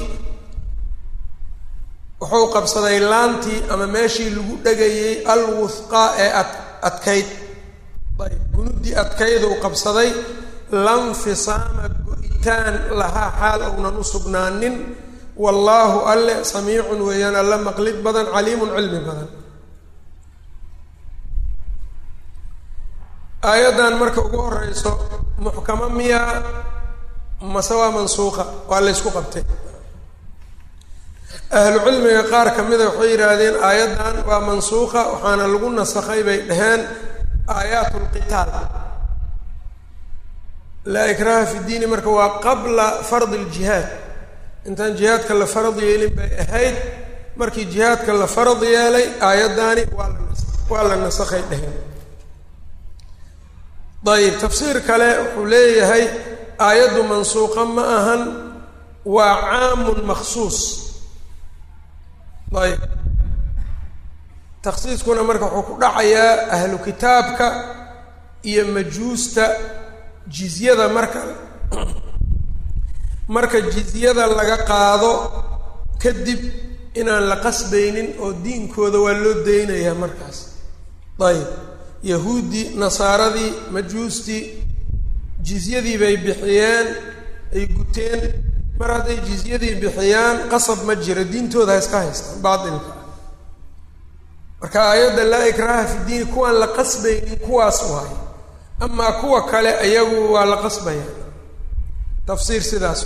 wuxuu qabsaday laantii ama meeshii lagu dhegayay alwufqaa ee ad adkayd ayb gunuddii adkayduu qabsaday lanfisaama go-itaan lahaa xaal ownan u sugnaanin wallaahu alle samiicun weeyaan alla maqlid badan caliimun cilmi badan aayaddan marka ugu horeyso muxkamo miyaa mase waa mansuuqa waa laysku qabtay ahlu cilmiga qaar ka mida waxay yidhaahdeen aayaddan waa mansuuqa waxaana lagu nasakhay bay dhaheen aayaat lqitaal laa ikraha fi diini marka waa qabla fardi ljihaad intaan jihaadka la farad yeelin bay ahayd markii jihaadka la farad yeelay aayaddaani waa la waa la nasakhay dheheen ayib tafsiir kale wuxuu leeyahay aayaddu mansuuqa ma ahan waa caamun maksuus ayb takhsiiskuna marka wuxuu ku dhacayaa ahlu kitaabka iyo majuusta jizyada marka marka jizyada laga qaado kadib inaan la qasbaynin oo diinkooda waa loo daynayaa markaas ayib yahuuddii nasaaradii majuustii jizyadii bay bixiyeen ay guteen mar hadday jizyadii bixiyaan qasab ma jiro diintooda ha iska haystaan baatilka marka aayadda laa ikraaha fi diini kuwaan la qasbaynin kuwaas waay amaa kuwa kale ayagu waa la qasbaya tafsiir sidaas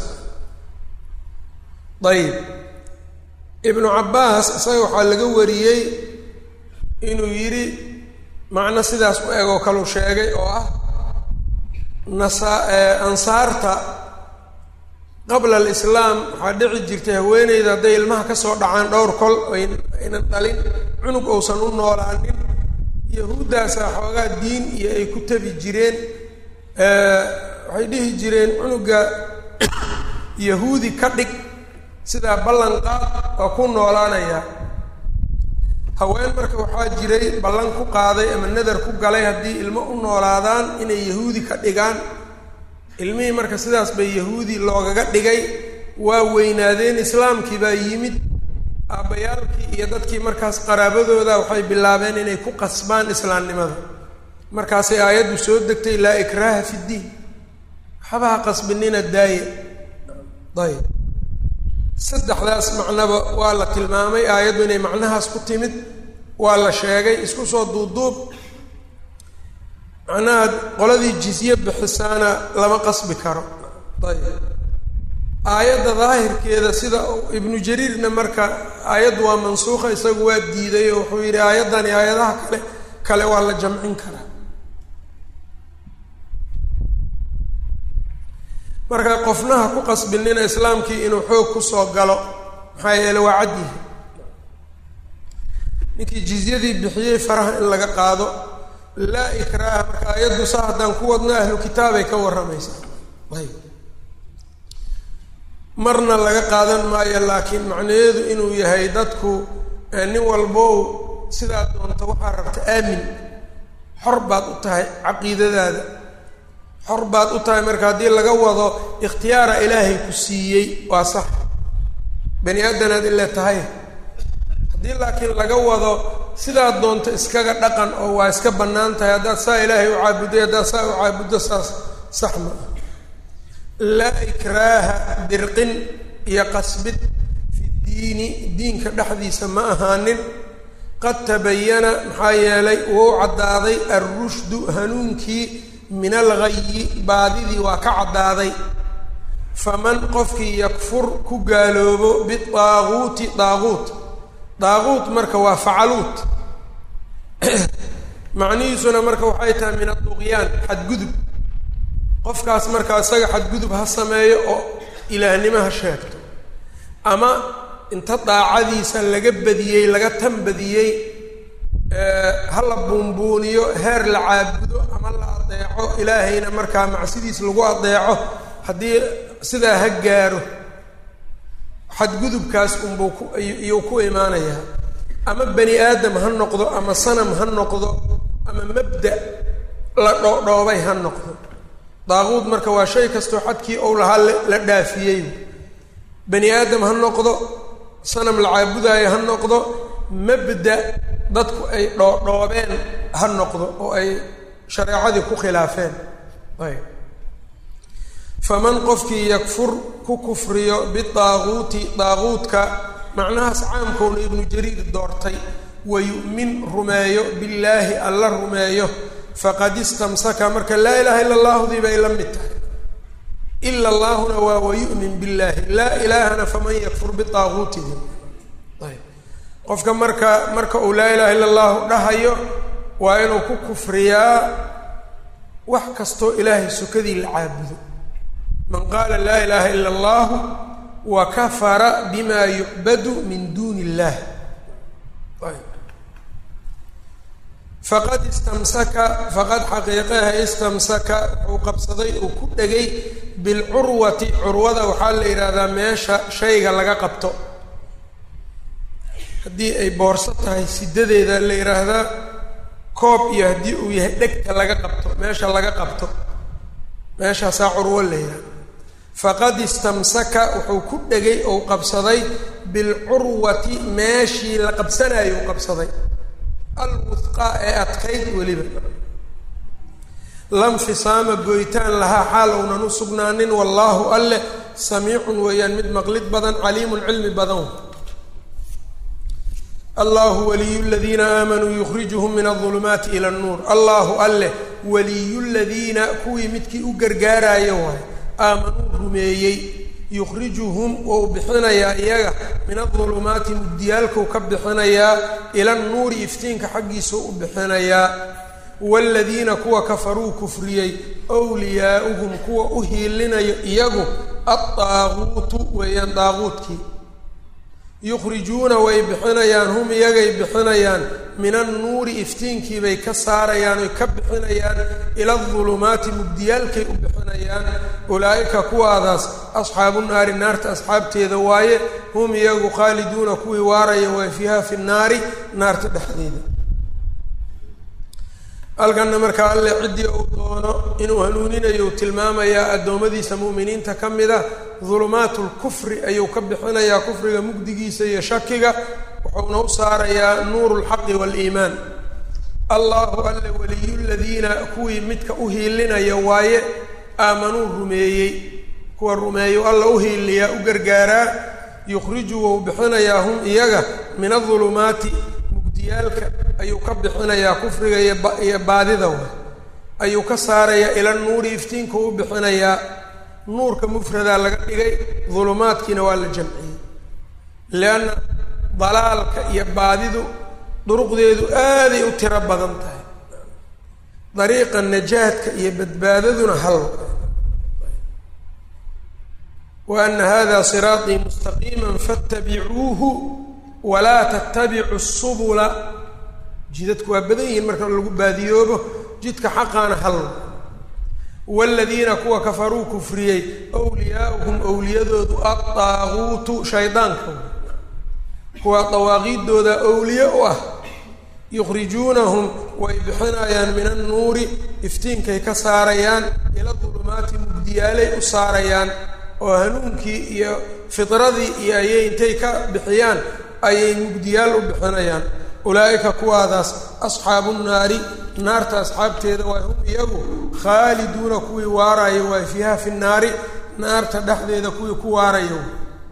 ayib ibnu cabbaas isaga waxaa laga wariyey inuu yidhi macno sidaas u egoo kaluu sheegay oo ah nasa ansaarta qabla alislaam waxaa dhici jirtay haweeneyda hadday ilmaha ka soo dhacaan dhowr kol aynan dhalin cunug uusan u noolaanin yahuuddaasaa xoogaa diin iyo ay ku tabi jireen waxay dhihi jireen cunuga yahuudi ka dhig sidaa ballan qaad waa ku noolaanayaa haween marka waxaa jiray ballan ku qaaday ama nadar ku galay haddii ilmo u noolaadaan inay yahuudi ka dhigaan ilmihii marka sidaas bay yahuudi loogaga dhigay waa weynaadeen islaamkii baa yimid aabbayaalkii iyo dadkii markaas qaraabadooda waxay bilaabeen inay ku qasbaan islaamnimada markaasay aayaddu soo degtay laa ikraaha fi ddiin waxbaha qasbinina daaya ayb saddexdaas macnaba waa la tilmaamay aayaddu inay macnahaas ku timid waa la sheegay isku soo duubduub macnaha qoladii jizye bixisaana lama qasbi karo ayb aayadda daahirkeeda sida ibnu jariirna marka aayaddu waa mansuuqa isagu waa diiday oo wuxuu yidhi aayaddani aayadaha kale kale waa la jamcin karaa marka qofnaha ku qasbinina islaamkii inuu xoog kusoo galo maxaa yeele waa cadyihi ninkii jizyadii bixiyey faraha in laga qaado laa ikraaha marka aayaddu saa haddaan ku wadno ahlu kitaabay ka warramaysaa ayb marna laga qaadan maayo laakiin macnaheedu inuu yahay dadku nin walbow sidaa doonta waxaa rabta aamin xor baad u tahay caqiidadaada xor baad u tahay marka haddii laga wado ikhtiyaara ilaahay ku siiyey waa sax bani aadanaad ila tahay haddii laakiin laga wado sidaad doonto iskaga dhaqan oo waa iska bannaan tahay haddaad saa ilaahay u caabuday haddaad saa u caabuddo saas sax ma ah laa ikraaha dirqin iyo qasbid fi diini diinka dhexdiisa ma ahaanin qad tabayana maxaa yeelay wuu caddaaday alrushdu hanuunkii min alghayi baadidii waa ka caddaaday faman qofkii yakfur ku gaaloobo bidaaguuti daaguut daaguut marka waa facaluut macnihiisuna marka waxay tahay min aduqyaan xadgudub qofkaas marka isaga xadgudub ha sameeyo oo ilaahnimo ha sheegto ama inta daacadiisa laga badiyey laga tan badiyey ha la buunbuuniyo heer la caabudo ama la adeeco ilaahayna markaa macsidiis lagu adeeco haddii sidaa ha gaaro xadgudubkaas unbuu ku iyuu ku imaanayaa ama bani aadam ha noqdo ama sanam ha noqdo ama mabda la dhoodhoobay ha noqdo daaquud marka waa shay kastoo xadkii ou lahaa la dhaafiyey bani aadam ha noqdo sanam la caabudaayo ha noqdo mabda dadku ay dhoodhoobeen ha noqdo oo ay shareecadii ku khilaafeen ayb faman qofkii yakfur ku kufriyo bidaaguuti daaguudka macnahaas caamkowna ibnu jariir doortay wayu'min rumeeyo billaahi alla rumeeyo faqad istamsaka marka laa ilaaha illa allahdii bay la mid tahay ila allaahuna waa wayu'min billaahi laa ilaahana faman yakfur bidaaguutidi ayb qofka marka marka uu laa ilaha illa allahu dhahayo waa inuu ku kufriyaa wax kastoo ilaahay sukadii la caabudo man qaala laa ilaaha ila allahu wa kafara bima yucbadu min duuni illah faqad istamsaka faqad xaqiiqaha istamsaka wuxuu qabsaday uu ku dhegay bilcurwati curwada waxaa la yidhaahdaa meesha shayga laga qabto haddii ay boorso tahay sidadeeda la yidhaahdaa koob iyo haddii uu yahay dhegta laga qabto meesha laga qabto meeshaasaa curwo la yidhahda faqad istamsaka wuxuu ku dhegay ou qabsaday bilcurwati meeshii la qabsanayo u qabsaday alwusqaa ee adkayd weliba lanfisaama goytaan lahaa xaal ownan u sugnaanin wallaahu alleh samiicun weeyaan mid maqlid badan caliimun cilmi badan allahu waliyu ladiina aamanuu yukhrijuhum min aulumaati ila annuur allahu alleh waliyu ladiina kuwii midkii u gargaaraayo waay aamanuu rumeeyey yukhrijuhum wou bixinayaa iyaga min adulumaati mugdiyaalkuu ka bixinayaa ila nnuuri iftiinka xaggiisuu u bixinayaa waaladiina kuwa kafaruu kufriyey wliyaa'uhum kuwa u hiilinayo iyagu addaaguutu weeyaan daaguudkii yukhrijuuna way bixinayaan hum iyagay bixinayaan min annuuri iftiinkiibay ka saarayaan oy ka bixinayaan ila adulumaati mugdiyaalkay u bixinayaan ulaa'ika kuwaadaas asxaabu naari naarta asxaabteeda waaye hum iyagu khaaliduuna kuwii waaraya waa fiiha fi nnaari naarta dhexdeeda halkanna markaa alle ciddii uu doono inuu hanuuninayo u tilmaamayaa addoommadiisa mu'miniinta ka mid a dulumaatu lkufri ayuu ka bixinayaa kufriga mugdigiisa iyo shakiga wuxuuna u saarayaa nuuru lxaqi waaliimaan allahu alle waliyu ladiina kuwii midka u hiilinaya waaye aamanuu rumeeyey kuwa rumeeyu alla u hiiliyaa u gargaaraa yukhriju wou bixinayaa hum iyaga min adulumaati mugdiyaalka ayuu ka bixinayaa kufriga iyo baadida wa ayuu ka saarayaa ila nuuri iftiinka u bixinayaa nuurka mufradaa laga dhigay dulumaadkiina waa la jamciyey lianna dalaalka iyo baadidu duruqdeedu aaday u tiro badan tahay dariiqa najaadka iyo badbaadaduna hal wa ana hada siraaطii mustaqiima faاtabicuuhu walaa tattabicu subula jidadku waa badan yihiin marka lagu baadiyoobo jidka xaqaana hal waaladiina kuwa kafaruu kufriyey wliyaauhum owliyadoodu addaaguutu shaydaanka kuwa dawaaqiidooda owliye u ah yukhrijuunahum way bixinayaan min annuuri iftiinkay ka saarayaan ila dulumaati mugdiyaalay u saarayaan oo hanuunkii iyo fidradii iyo ayay intay ka bixiyaan ayay mugdiyaal u bixinayaan ulaa'ika kuwaadaas asxaabu nnaari naarta asxaabteeda waa hum iyagu khaaliduuna kuwii waaraayo waa fiiha fi nnaari naarta dhexdeeda kuwii ku waarayo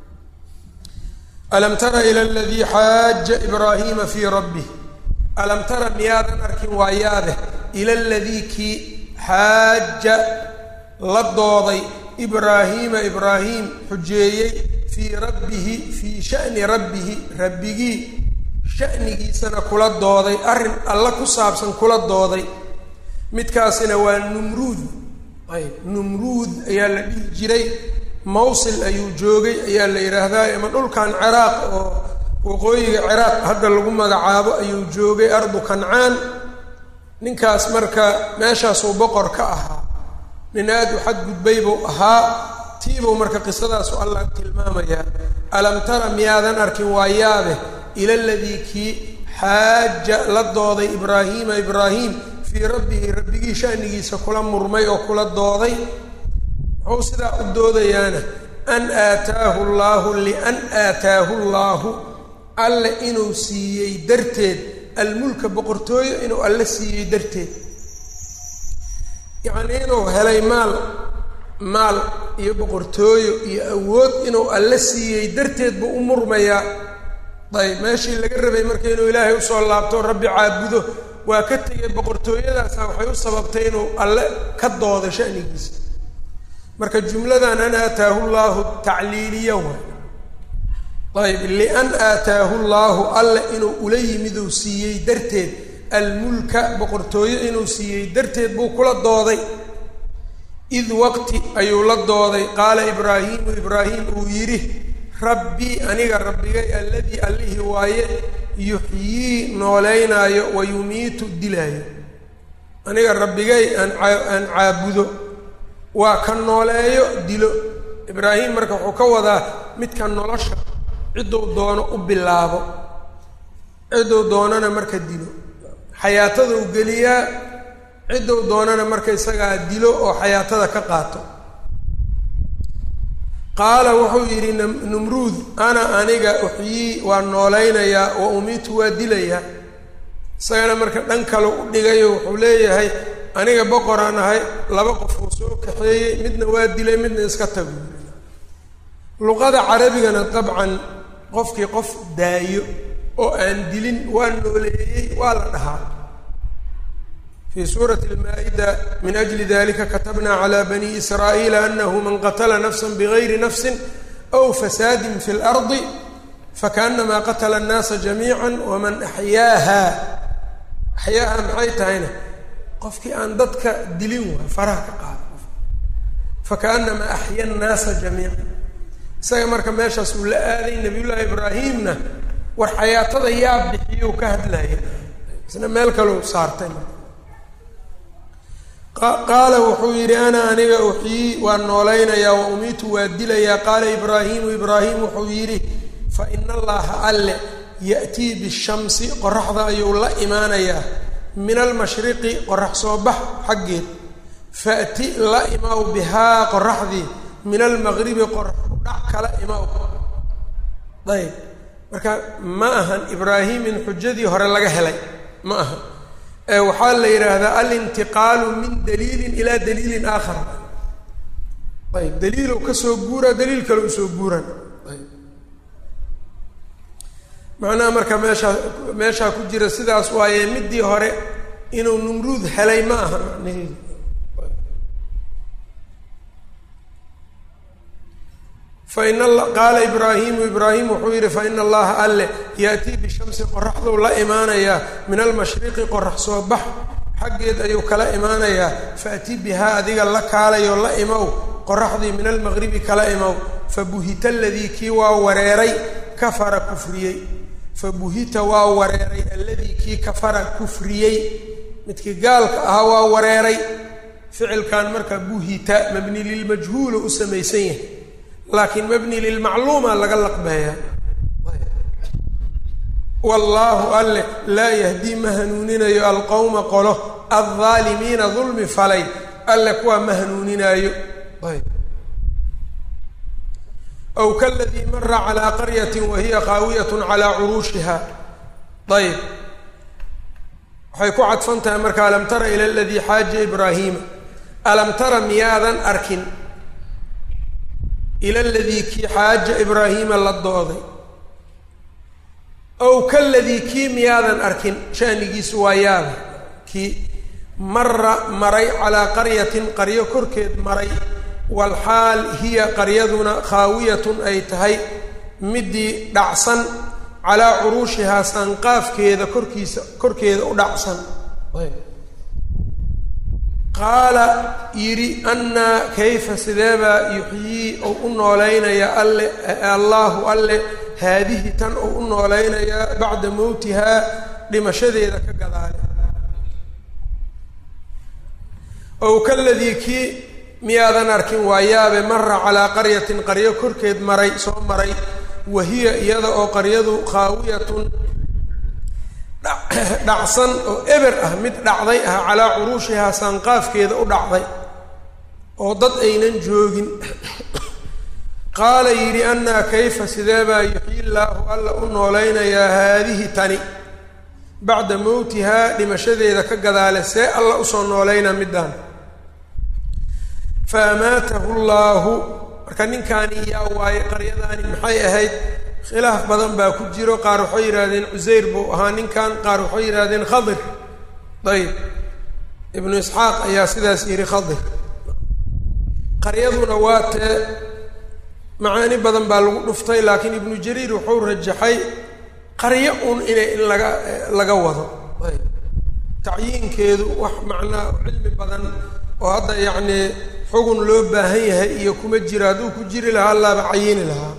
alam tara ila aladii xaaja ibraahiima fii rabbih alam tara miyaadan arkin waayaade ila aladii kii xaaja la dooday ibraahiima ibraahim xujeeyey fii rabbihi fii sha'ni rabbihi rabbigii sha'nigiisana kula dooday arrin alla ku saabsan kula dooday midkaasina waa numruud ayb numruud ayaa la dhihi jiray mawsil ayuu joogay ayaa la yidhaahdaa ama dhulkan ciraaq oo waqooyiga ciraaq hadda lagu magacaabo ayuu joogay ardu kancaan ninkaas marka meeshaasuu boqor ka ahaa nin aada u xadgudbay buu ahaa tiibuu marka qisadaasu allah tilmaamayaa alam tara miyaadan arkin waa yaabe ila aladii kii xaaja la dooday ibraahiima ibraahim fii rabbihi rabbigii shanigiisa kula murmay oo kula dooday muxuu sidaa u doodayaana an aataahu llaahu lian aataahu llaahu alle inuu siiyey darteed almulka boqortooyo inuu alle siiyey darteed yacnii inuu helay maal maal iyo boqortooyo iyo awood inuu alle siiyey darteed buu u murmayaa ayb meeshii laga rabay marka inuu ilaahay usoo laabto rabbi caabudo waa ka tegay boqortooyadaasa waxay u sababtay inuu alle ka doodo shanigiisa marka jumladan an aataahu llaahu tacliiliya waay ayb lian aataahu llaahu alle inuu ula yimid uu siiyey darteed almulka boqortooyo inuu siiyey darteed buu kula dooday id waqti ayuu la dooday qaala ibraahiimu ibraahim uu yidhi rabbii aniga rabbigay alladii allihii waaye yuxyii nooleynaayo wa yumiitu dilaayo aniga rabbigay aan aan caabudo waa ka nooleeyo dilo ibraahim marka wuxuu ka wadaa midka nolosha cidduu doono u bilaabo cidduu doonana marka dilo xayaatada u geliyaa cidduu doonana marka isagaa dilo oo xayaatada ka qaato qaala wuxuu yidhi numruud ana aniga uxyii waa noolaynayaa wa umiitu waa dilayaa isagana marka dhan kale u dhigayo wuxuu leeyahay aniga boqoraan ahay laba qof uu soo kaxeeyey midna waa dilay midna iska tago luqada carabigana dabcan qofkii qof daayo oo aan dilin waa nooleeyey waa la dhahaa fii suurati almaa-ida min ajli dalika katabna cala bani israa'iila anahu man qatla nafsa bigayri nafsi aw fasaadin fi اlardi fakaanamaa qatla الnaasa jamiica waman axyaaha axyaaha maxay tahayna qofkii aan dadka dilin waa faraha ka qaado fakaanamaa axya الnaasa jamiica isaga marka meeshaas uu la aaday nabiyullaahi ibraahimna war xayaatada yaa bixiyuu ka hadlaya isna meel kaleu saartay marka qaala wuxuu yidhi ana aniga uxyii waa noolaynayaa wa umiitu waa dilayaa qaala ibraahimu ibraahim wuxuu yidhi fa ina allaha alle ya'tii bishamsi qoraxda ayuu la imaanayaa min almashriqi qorax soo bax xaggeed faati la imaw bihaa qoraxdii min almaqribi qorax udhac kala imaw ayb marka ma ahan ibraahim in xujadii hore laga helay ma aha waxaa la yidhaahdaa alintiqaalu min daliilin ilaa daliilin aakhar ayb daliilow kasoo guuraa daliil kale usoo guuran ayb macnaha marka meeshaa meeshaa ku jira sidaas waaye midii hore inuu numruud helay ma aha macnaheedu fain qaala ibraahimu ibraahim wuxuu yidhi faina allaha alle yaatii bishamsi qoraxduu la imaanayaa min almashriqi qorax soo bax xaggeed ayuu kala imaanayaa faati bihaa adiga la kaalayo la imow qoraxdii min almaqribi kala imow fabuhita aladii kii waa wareeray kafara kufriyey fabuhita waa wareeray alladii kii kafara kufriyey midkii gaalka ahaa waa wareeray ficilkan marka buhita mabni lilmajhuulu u samaysan yahay laakiin mabni lilmacluuma laga laqbeeya wallaahu alle laa yahdii ma hanuuninayo alqowma qolo aldaalimiina dulmi falay alle kuwaa ma hanuuninaayo ayb aw kaladii mara calaa qaryati wahiya qaawiyat calaa curuushiha ayb waxay ku cadfan tahay marka alam tara ila aladii xaaja ibraahiima alam tara miyaadan arkin ila ladii kii xaaja ibraahiima la dooday ow kaladii kii miyaadan arkin shanigiisu waa yaaba kii mara maray calaa qaryatin qaryo korkeed maray walxaal hiya qaryaduna khaawiyatun ay tahay midii dhacsan calaa curuushihaa sanqaafkeeda korkiisa korkeeda u dhacsan qaala yidhi annaa kayfa sideebaa yuxyii ou u noolaynayaa alle allaahu alle haadihi tan ou u noolaynayaa bacda mowtihaa dhimashadeeda ka gadaale ow kaladii kii miyaadan arkin waa yaabe mara calaa qaryatin qaryo korkeed maray soo maray wa hiya iyada oo qaryadu khaawiyatun dhacsan oo eber ah mid dhacday ah calaa curuushihaa saanqaafkeeda u dhacday oo dad aynan joogin qaala yidhi annaa kayfa sideebaa yuxyi llaahu alla u noolaynayaa haadihi tani bacda mowtihaa dhimashadeeda ka gadaale see alla usoo noolayna middaan fa amaatahu llaahu marka ninkaani yaa waaye qaryadaani maxay ahayd khilaaf badan baa ku jiro qaar waxay yidhahdeen cusayr buu ahaa ninkan qaar waxay yidhahdeen khadir ayb ibnu isxaaq ayaa sidaas yidhi khadir qaryaduna waa tee macaani badan baa lagu dhuftay laakiin ibnu jariir wuxuu rajaxay qaryo un inay in laga laga wado ayb tacyiinkeedu wax macnaa cilmi badan oo hadda yacnii xugun loo baahan yahay iyo kuma jiro hadduu ku jiri lahaa allaaba cayini lahaa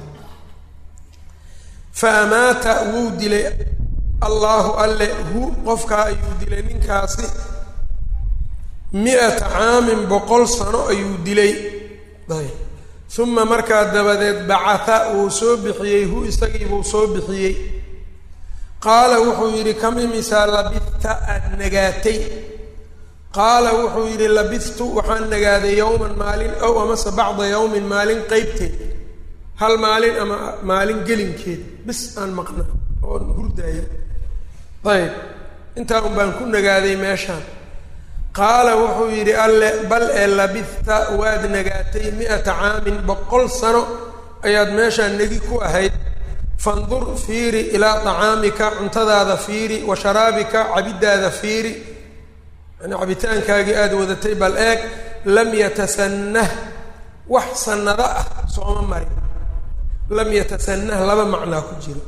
fa amaata wuu dilay allaahu alle hu qofkaa ayuu dilay ninkaasi mi-ata caamin boqol sano ayuu dilay ayb uma markaa dabadeed bacata wuu soo bixiyey hu isagiibuu soo bixiyey qaala wuxuu yidhi kam imisaa labidta aada nagaatay qaala wuxuu yidhi labidtu waxaan nagaaday yowman maalin ow amase bacda yowmin maalin qeybteed hal maalin ama maalin gelinkeed bis aan maqna oon hurdaayo ayb intaa un baan ku nagaaday meeshaan qaala wuxuu yidhi alle bal ee labidta waad nagaatay mi-ata caamin boqol sano ayaad meeshaan negi ku ahayd fandur fiiri ilaa tacaamika cuntadaada fiiri wa sharaabika cabiddaada fiiri yani cabitaankaagii aada wadatay bal eeg lam yatasannah wax sannado ah sooma marin lam yatasanah laba macnaa ku jiro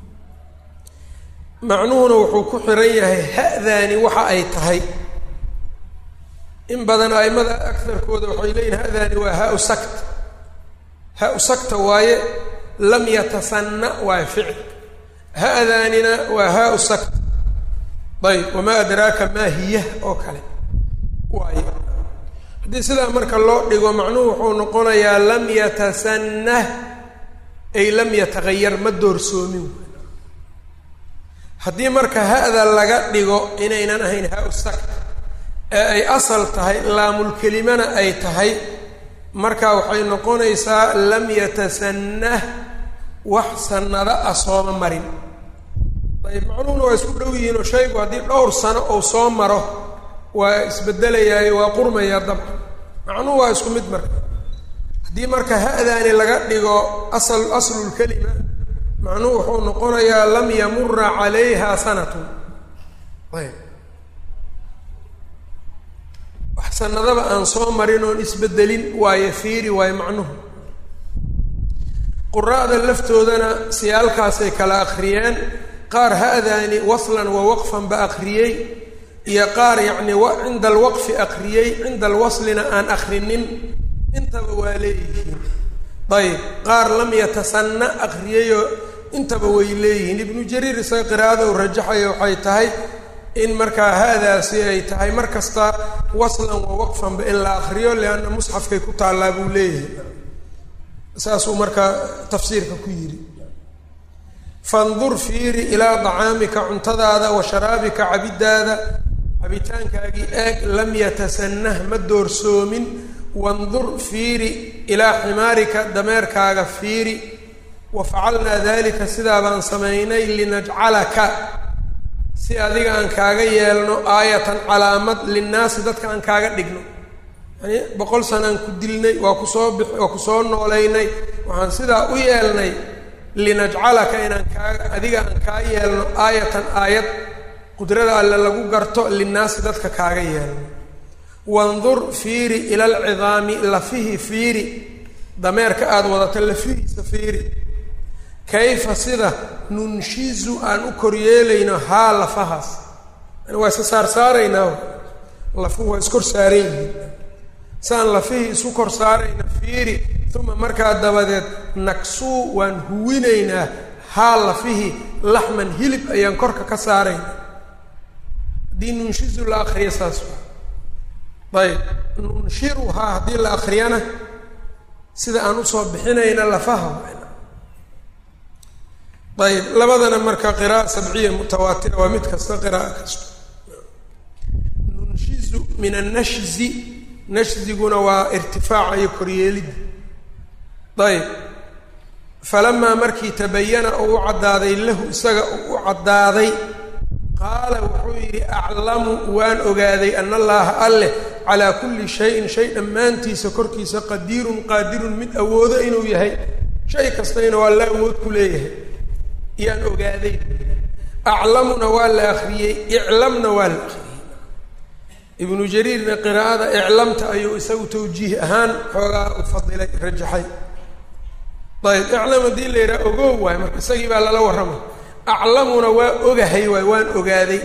macnuhuna wuxuu ku xiran yahay ha'daani waxa ay tahay in badan aimada agarkooda waxay leeyihin ha'daani waa ha-u sakt ha-u sakta waaye lam yatasanna waa ficil ha'daanina waa ha-u sakt ayb wamaa adraaka maa hiya oo kale waaye haddii sidaa marka loo dhigo macnuhu wuxuu noqonayaa lam yatasannah ay lam yatagayar ma doorsoomin haddii marka ha-da laga dhigo inaynan ahayn ha-u sakt ee ay asal tahay laamulkelimana ay tahay marka waxay noqonaysaa lam yatasannah wax sannado ah sooma marin ayb macnuhuna waa isku dhow yihiin oo shaygu haddii dhowr sano ou soo maro waa isbedelayaayo waa qurmayaa dabcan macnuhu waa isku mid marka haddii marka ha-daani laga dhigo asal aslulkelima macnuhu wuxuu noqonayaa lam yamura calayha sanatun ayb wax sanadaba aan soo marin oon isbedelin waayo fiiri waayo macnuhu quraa'da laftoodana siyaalkaasay kala akhriyeen qaar ha-daani waslan wa waqfan ba akhriyey iyo qaar yacni cinda alwaqfi akhriyey cinda alwaslina aan akhrinin intaba waa leeyihiin ayb qaar lam yatasanna akhriyeyoo intaba way leeyihiin ibnu jariir isaga qiraa'ada uu rajaxayo waxay tahay in markaa haadaasi ay tahay mar kasta waslan wa waqfanba in la akriyo lianna musxafkay ku taallaa buu leeyahay saasuu markaa tafsiirka ku yidhi fandur fiiri ilaa dacaamika cuntadaada wa sharaabika cabiddaada cabitaankaagii eeg lam yatasannah ma doorsoomin wandur fiiri ilaa ximaarika dameerkaaga fiiri wa facalnaa dalika sidaa baan samaynay linajcalaka si adiga aan kaaga yeelno aayatan calaamad linnaasi dadka aan kaaga dhigno yani boqol sanaan ku dilnay waa kusoo bix waa kusoo noolaynay waxaan sidaa u yeelnay linajcalaka inaan kaa adiga aan kaa yeelno aayatan aayad qudrada alle lagu garto linnaasi dadka kaaga yeelno wandur fiiri ila alcidaami lafihi fiiri dameerka aada wadata lafihiisa fiiri kayfa sida nunshizu aan u koryeelayno haa lafahaas yani waa iska saar saaraynaa lafuhu waa iskor saaran yihiin saan lafihii isu kor saarayna fiiri uma markaa dabadeed nagsuu waan huwinaynaa haa lafihii laxman hilib ayaan korka ka saarayna haddii nunshizu la akriya saas waa ayb nunshiruhaa haddii la akriyana sida aan usoo bixinayna lafaha ayb labadana marka qira'a sabciya mutawaatira waa mid kasta qira'a kasta nunshizu min annashzi nashziguna waa irtifaaca iyo koryeelidda ayb falamaa markii tabayana oo u caddaaday lahu isaga oo u caddaaday qaala wuxuu yidhi aclamu waan ogaaday ana allaaha alleh calaa kulli shayin shay dhammaantiisa korkiisa qadiirun qaadirun mid awoodo inuu yahay shay kastayna waa la awood ku leeyahay yaan ogaaday aclamuna waa la akriyey iclamna waa la akriyey ibnu jariirna qiraa'ada iclamta ayuu isagu tawjiih ahaan xoogaa u fadilay rajaxay ayb iclam haddii la yidhaha ogow waay marka isagii baa lala warramay aclamuna waa ogahay waay waan ogaaday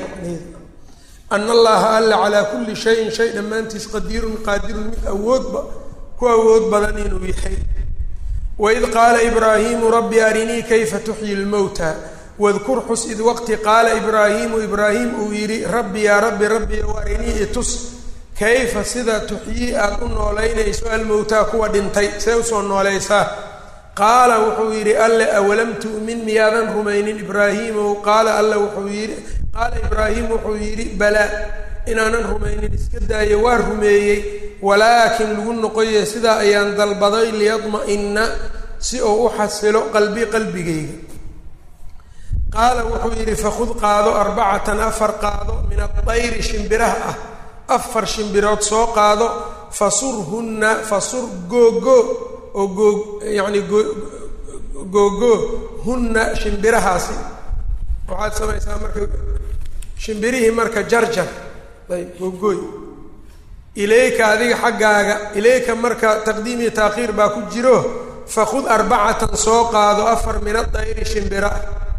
ana allaha alla calaa kulli shayin shay dhammaantiis qadiirun qaadirun mid awoodba ku awood badan inuu yahay waid qaala ibraahiimu rabbi arinii kayfa tuxyi lmowta wadkur xus id waqti qaala ibraahiimu ibraahim uu yidhi rabbi yaa rabbi rabbi ow arinii itus kayfa sida tuxyii aada u noolaynayso almowtaa kuwa dhintay see usoo noolaysaa qaala wuxuu yidhi alle awalam tu'min miyaadan rumaynin ibraahiimow qaala alle wuxuu yidhi qaala ibraahim wuxuu yidhi balaa inaanan rumaynin iska daayo waa rumeeyey walaakin lagu noqoye sidaa ayaan dalbaday liyadma'ina si uu u xasilo qalbi qalbigayga qaala wuxuu yidhi fakhud qaado arbacatan afar qaado min adayri shimbiraha ah afar shimbirood soo qaado fasurhunna fasur googoo oo goo yacni goo googoo hunna shimbirahaasi waxaad samaysaa marka shimbirihii marka jarjar ayb googooy ilayka adiga xaggaaga ilayka marka taqdiim iyo taakhiir baa ku jiro fakhud arbacatan soo qaado afar min adayri shimbira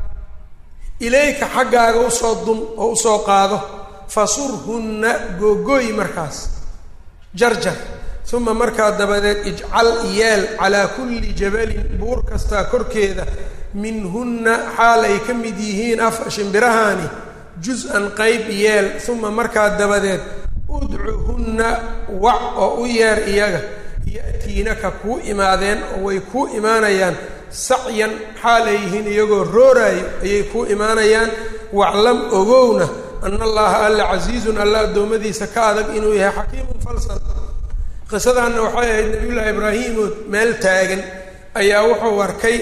ilayka xaggaaga usoo dun oo usoo qaado fasurhunna googooy markaas jarjar uma markaa dabadeed ijcal yeel calaa kulli jabalin buur kastaa korkeeda minhunna xaal ay ka mid yihiin af shimbirahaani jus-an qeyb yeel uma markaa dabadeed udcuhunna wac oo u yeer iyaga ya'tiinaka kuu imaadeen oo way kuu imaanayaan sacyan xaal ay yihiin iyagoo rooraayo ayay kuu imaanayaan waclam ogowna ana allaha alla casiizun alla addoommadiisa ka adag inuu yahay xakiimun falsan qisadaanna waxay ahayd nabiyullaahi ibraahiimood meel taagan ayaa wuxuu arkay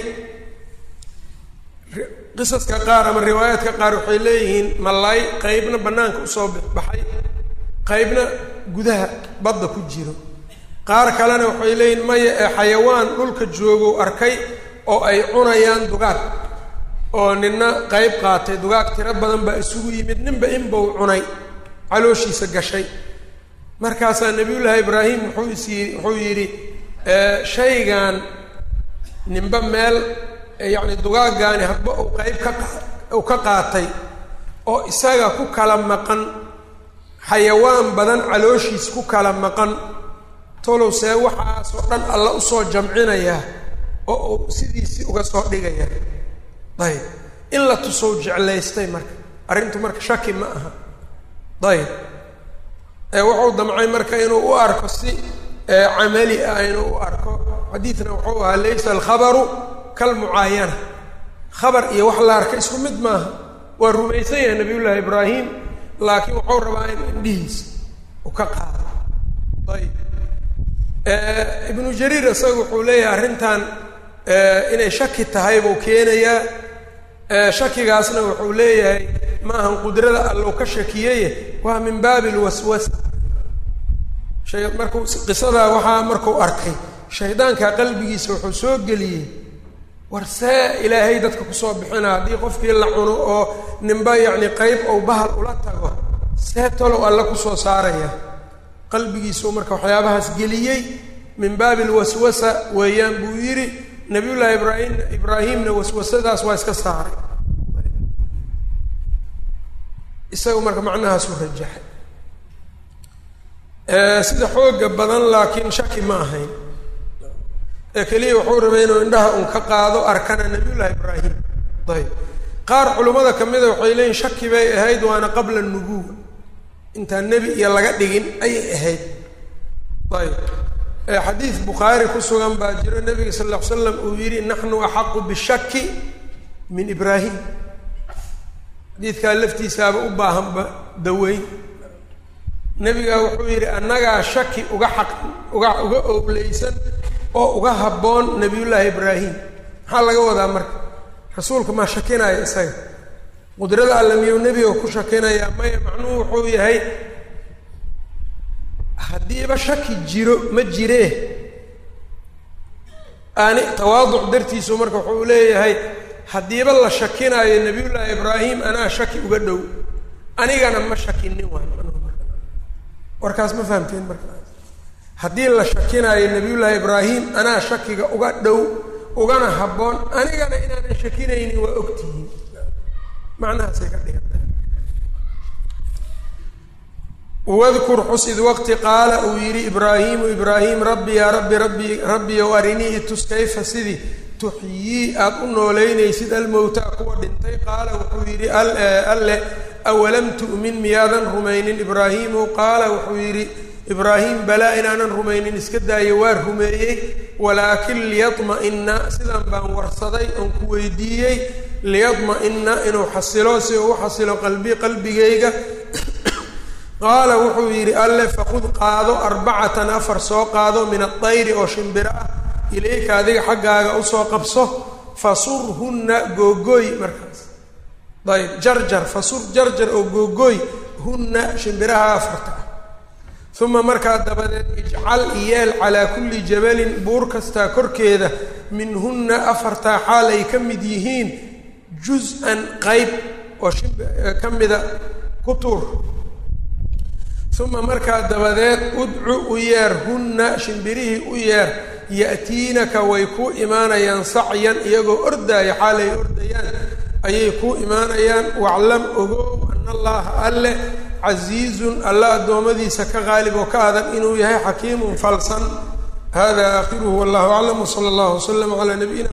qisaska qaar ama riwaayaadka qaar waxay leeyihiin malaay qeybna bannaanka usoo baxay qeybna gudaha badda ku jiro qaar kalena waxay leeyihiin maya ee xayawaan dhulka joogow arkay oo ay cunayaan dugaag oo nina qeyb qaatay dugaag tiro badan baa isugu yimid ninba inbau cunay calooshiisa gashay markaasaa nabiyullaahi ibraahim wuxuu is yii wuxuu yidhi shaygan ninba meel yacni dugaaggaani hadba uu qeyb ka uu ka qaatay oo isaga ku kala maqan xayawaan badan calooshiis ku kala maqan tolow see waxaasoo dhan alla usoo jamcinayaa oo uu sidiisii uga soo dhigaya ayb in la tusow jeclaystay marka arrintu marka shaki ma aha ayb wuxuu damcay marka inuu u arko si camali ah inuu u arko xadiidna wuxuu ahaa laysa alkhabaru kalmucaayana khabar iyo wax la arka isku mid maaha waa rumaysan yahay nabiyullaahi ibraahim laakiin wuxuu rabaa in indhihiisa u ka qaado ayb ibnu jariir isaga wuxuu leeyahay arrintan inay shaki tahay buu keenayaa shakigaasna wuxuu leeyahay ma ahan qudrada allow ka shakiyaye waa min baabi lwaswasa markuu qisadaa waxaa markuu arkay shaydaankaa qalbigiisa wuxuu soo geliyey war see ilaahay dadka kusoo bixina haddii qofkii la cuno oo ninba yacni qeyb ou bahal ula tago see talow alle kusoo saaraya qalbigiisuu marka waxyaabahaas geliyey min baabi alwaswasa weeyaan buu yidhi nabiyullaahi ibraahim ibraahimna waswasadaas waa iska saaray isaga marka macnahaasu rajaxay sida xooga badan laakiin shaki ma ahayn ee keliya wuxuu rabay inuu indhaha un ka qaado arkana nabiyullaahi ibraahim ayb qaar culimmada ka mida waxay leeyihin shaki bay ahayd waana qabla nubuwa intaan nebi iyo laga dhigin ayay ahayd ayb xadiid bukhaari ku sugan baa jiro nabiga sal ll ly slam uu yidhi naxnu axaqu bishaki min ibraahim xadiidkaa laftiisaaba u baahanba daweyn nebigaa wuxuu yidhi annagaa shaki uga xaq uga uga owleysan oo uga habboon nabiyullaahi ibraahim maxaa laga wadaa marka rasuulka maa shakinaya isaga qudrada alla miyuu nebiga ku shakinayaa maya macnuhu wuxuu yahay haddiiba shaki jiro ma jiree ani tawaaduc dartiisu marka wuxuu leeyahay haddiiba la shakinaayo nabiyullaahi ibraahim anaa shaki uga dhow anigana ma shakinin waay warkaas ma fahamteen marka haddii la shakinaayo nabiyullaahi ibraahim anaa shakiga uga dhow ugana habboon anigana inaanan shakinaynin waa ogtihiin macnahaasay ka dhigantay wadkur xus id waqti qaala uu yidhi ibraahiimu ibraahim rabbi yaa rabbi rabbi rabbiyow arinii itus kayfa sidii tuxyii aada u nooleynaysid almowtaa kuwa dhintay qaala wuxuu yidhi alle awalam tu'min miyaadan rumaynin ibraahiimu qaala wuxuu yidhi ibraahim balaa inaanan rumaynin iska daayo waa rumeeyey walaakin liyadma'ina sidaan baan warsaday oon ku weydiiyey liyadma'ina inuu xasilo si uu u xasilo qalbi qalbigayga qaala wuxuu yidhi alle faqud qaado arbacatan afar soo qaado min adayri oo shimbiro ah ilayka adiga xaggaaga usoo qabso fasurhunna googooy markaas ayb jarjar fasur jarjar oo googooy hunna shimbiraha afarta ah uma markaa dabadeed ijcal yeel calaa kulli jabalin buur kastaa korkeeda minhunna afartaa xaal ay ka mid yihiin juz-an qayb oo shimb ka mida ku tuur uma markaa dabadeed udcu u yeer hunna shimbirihii u yeer ya'tiinaka way kuu imaanayaan sacyan iyagoo ordaaya xaalay ordayaan ayay kuu imaanayaan waclam ogow ana allaha alle casiizun alla addoommadiisa ka qaalib oo ka adag inuu yahay xakiimun falsan hada aakhiruhu wallahu aclam wsala allahu waslama calaa nabiyina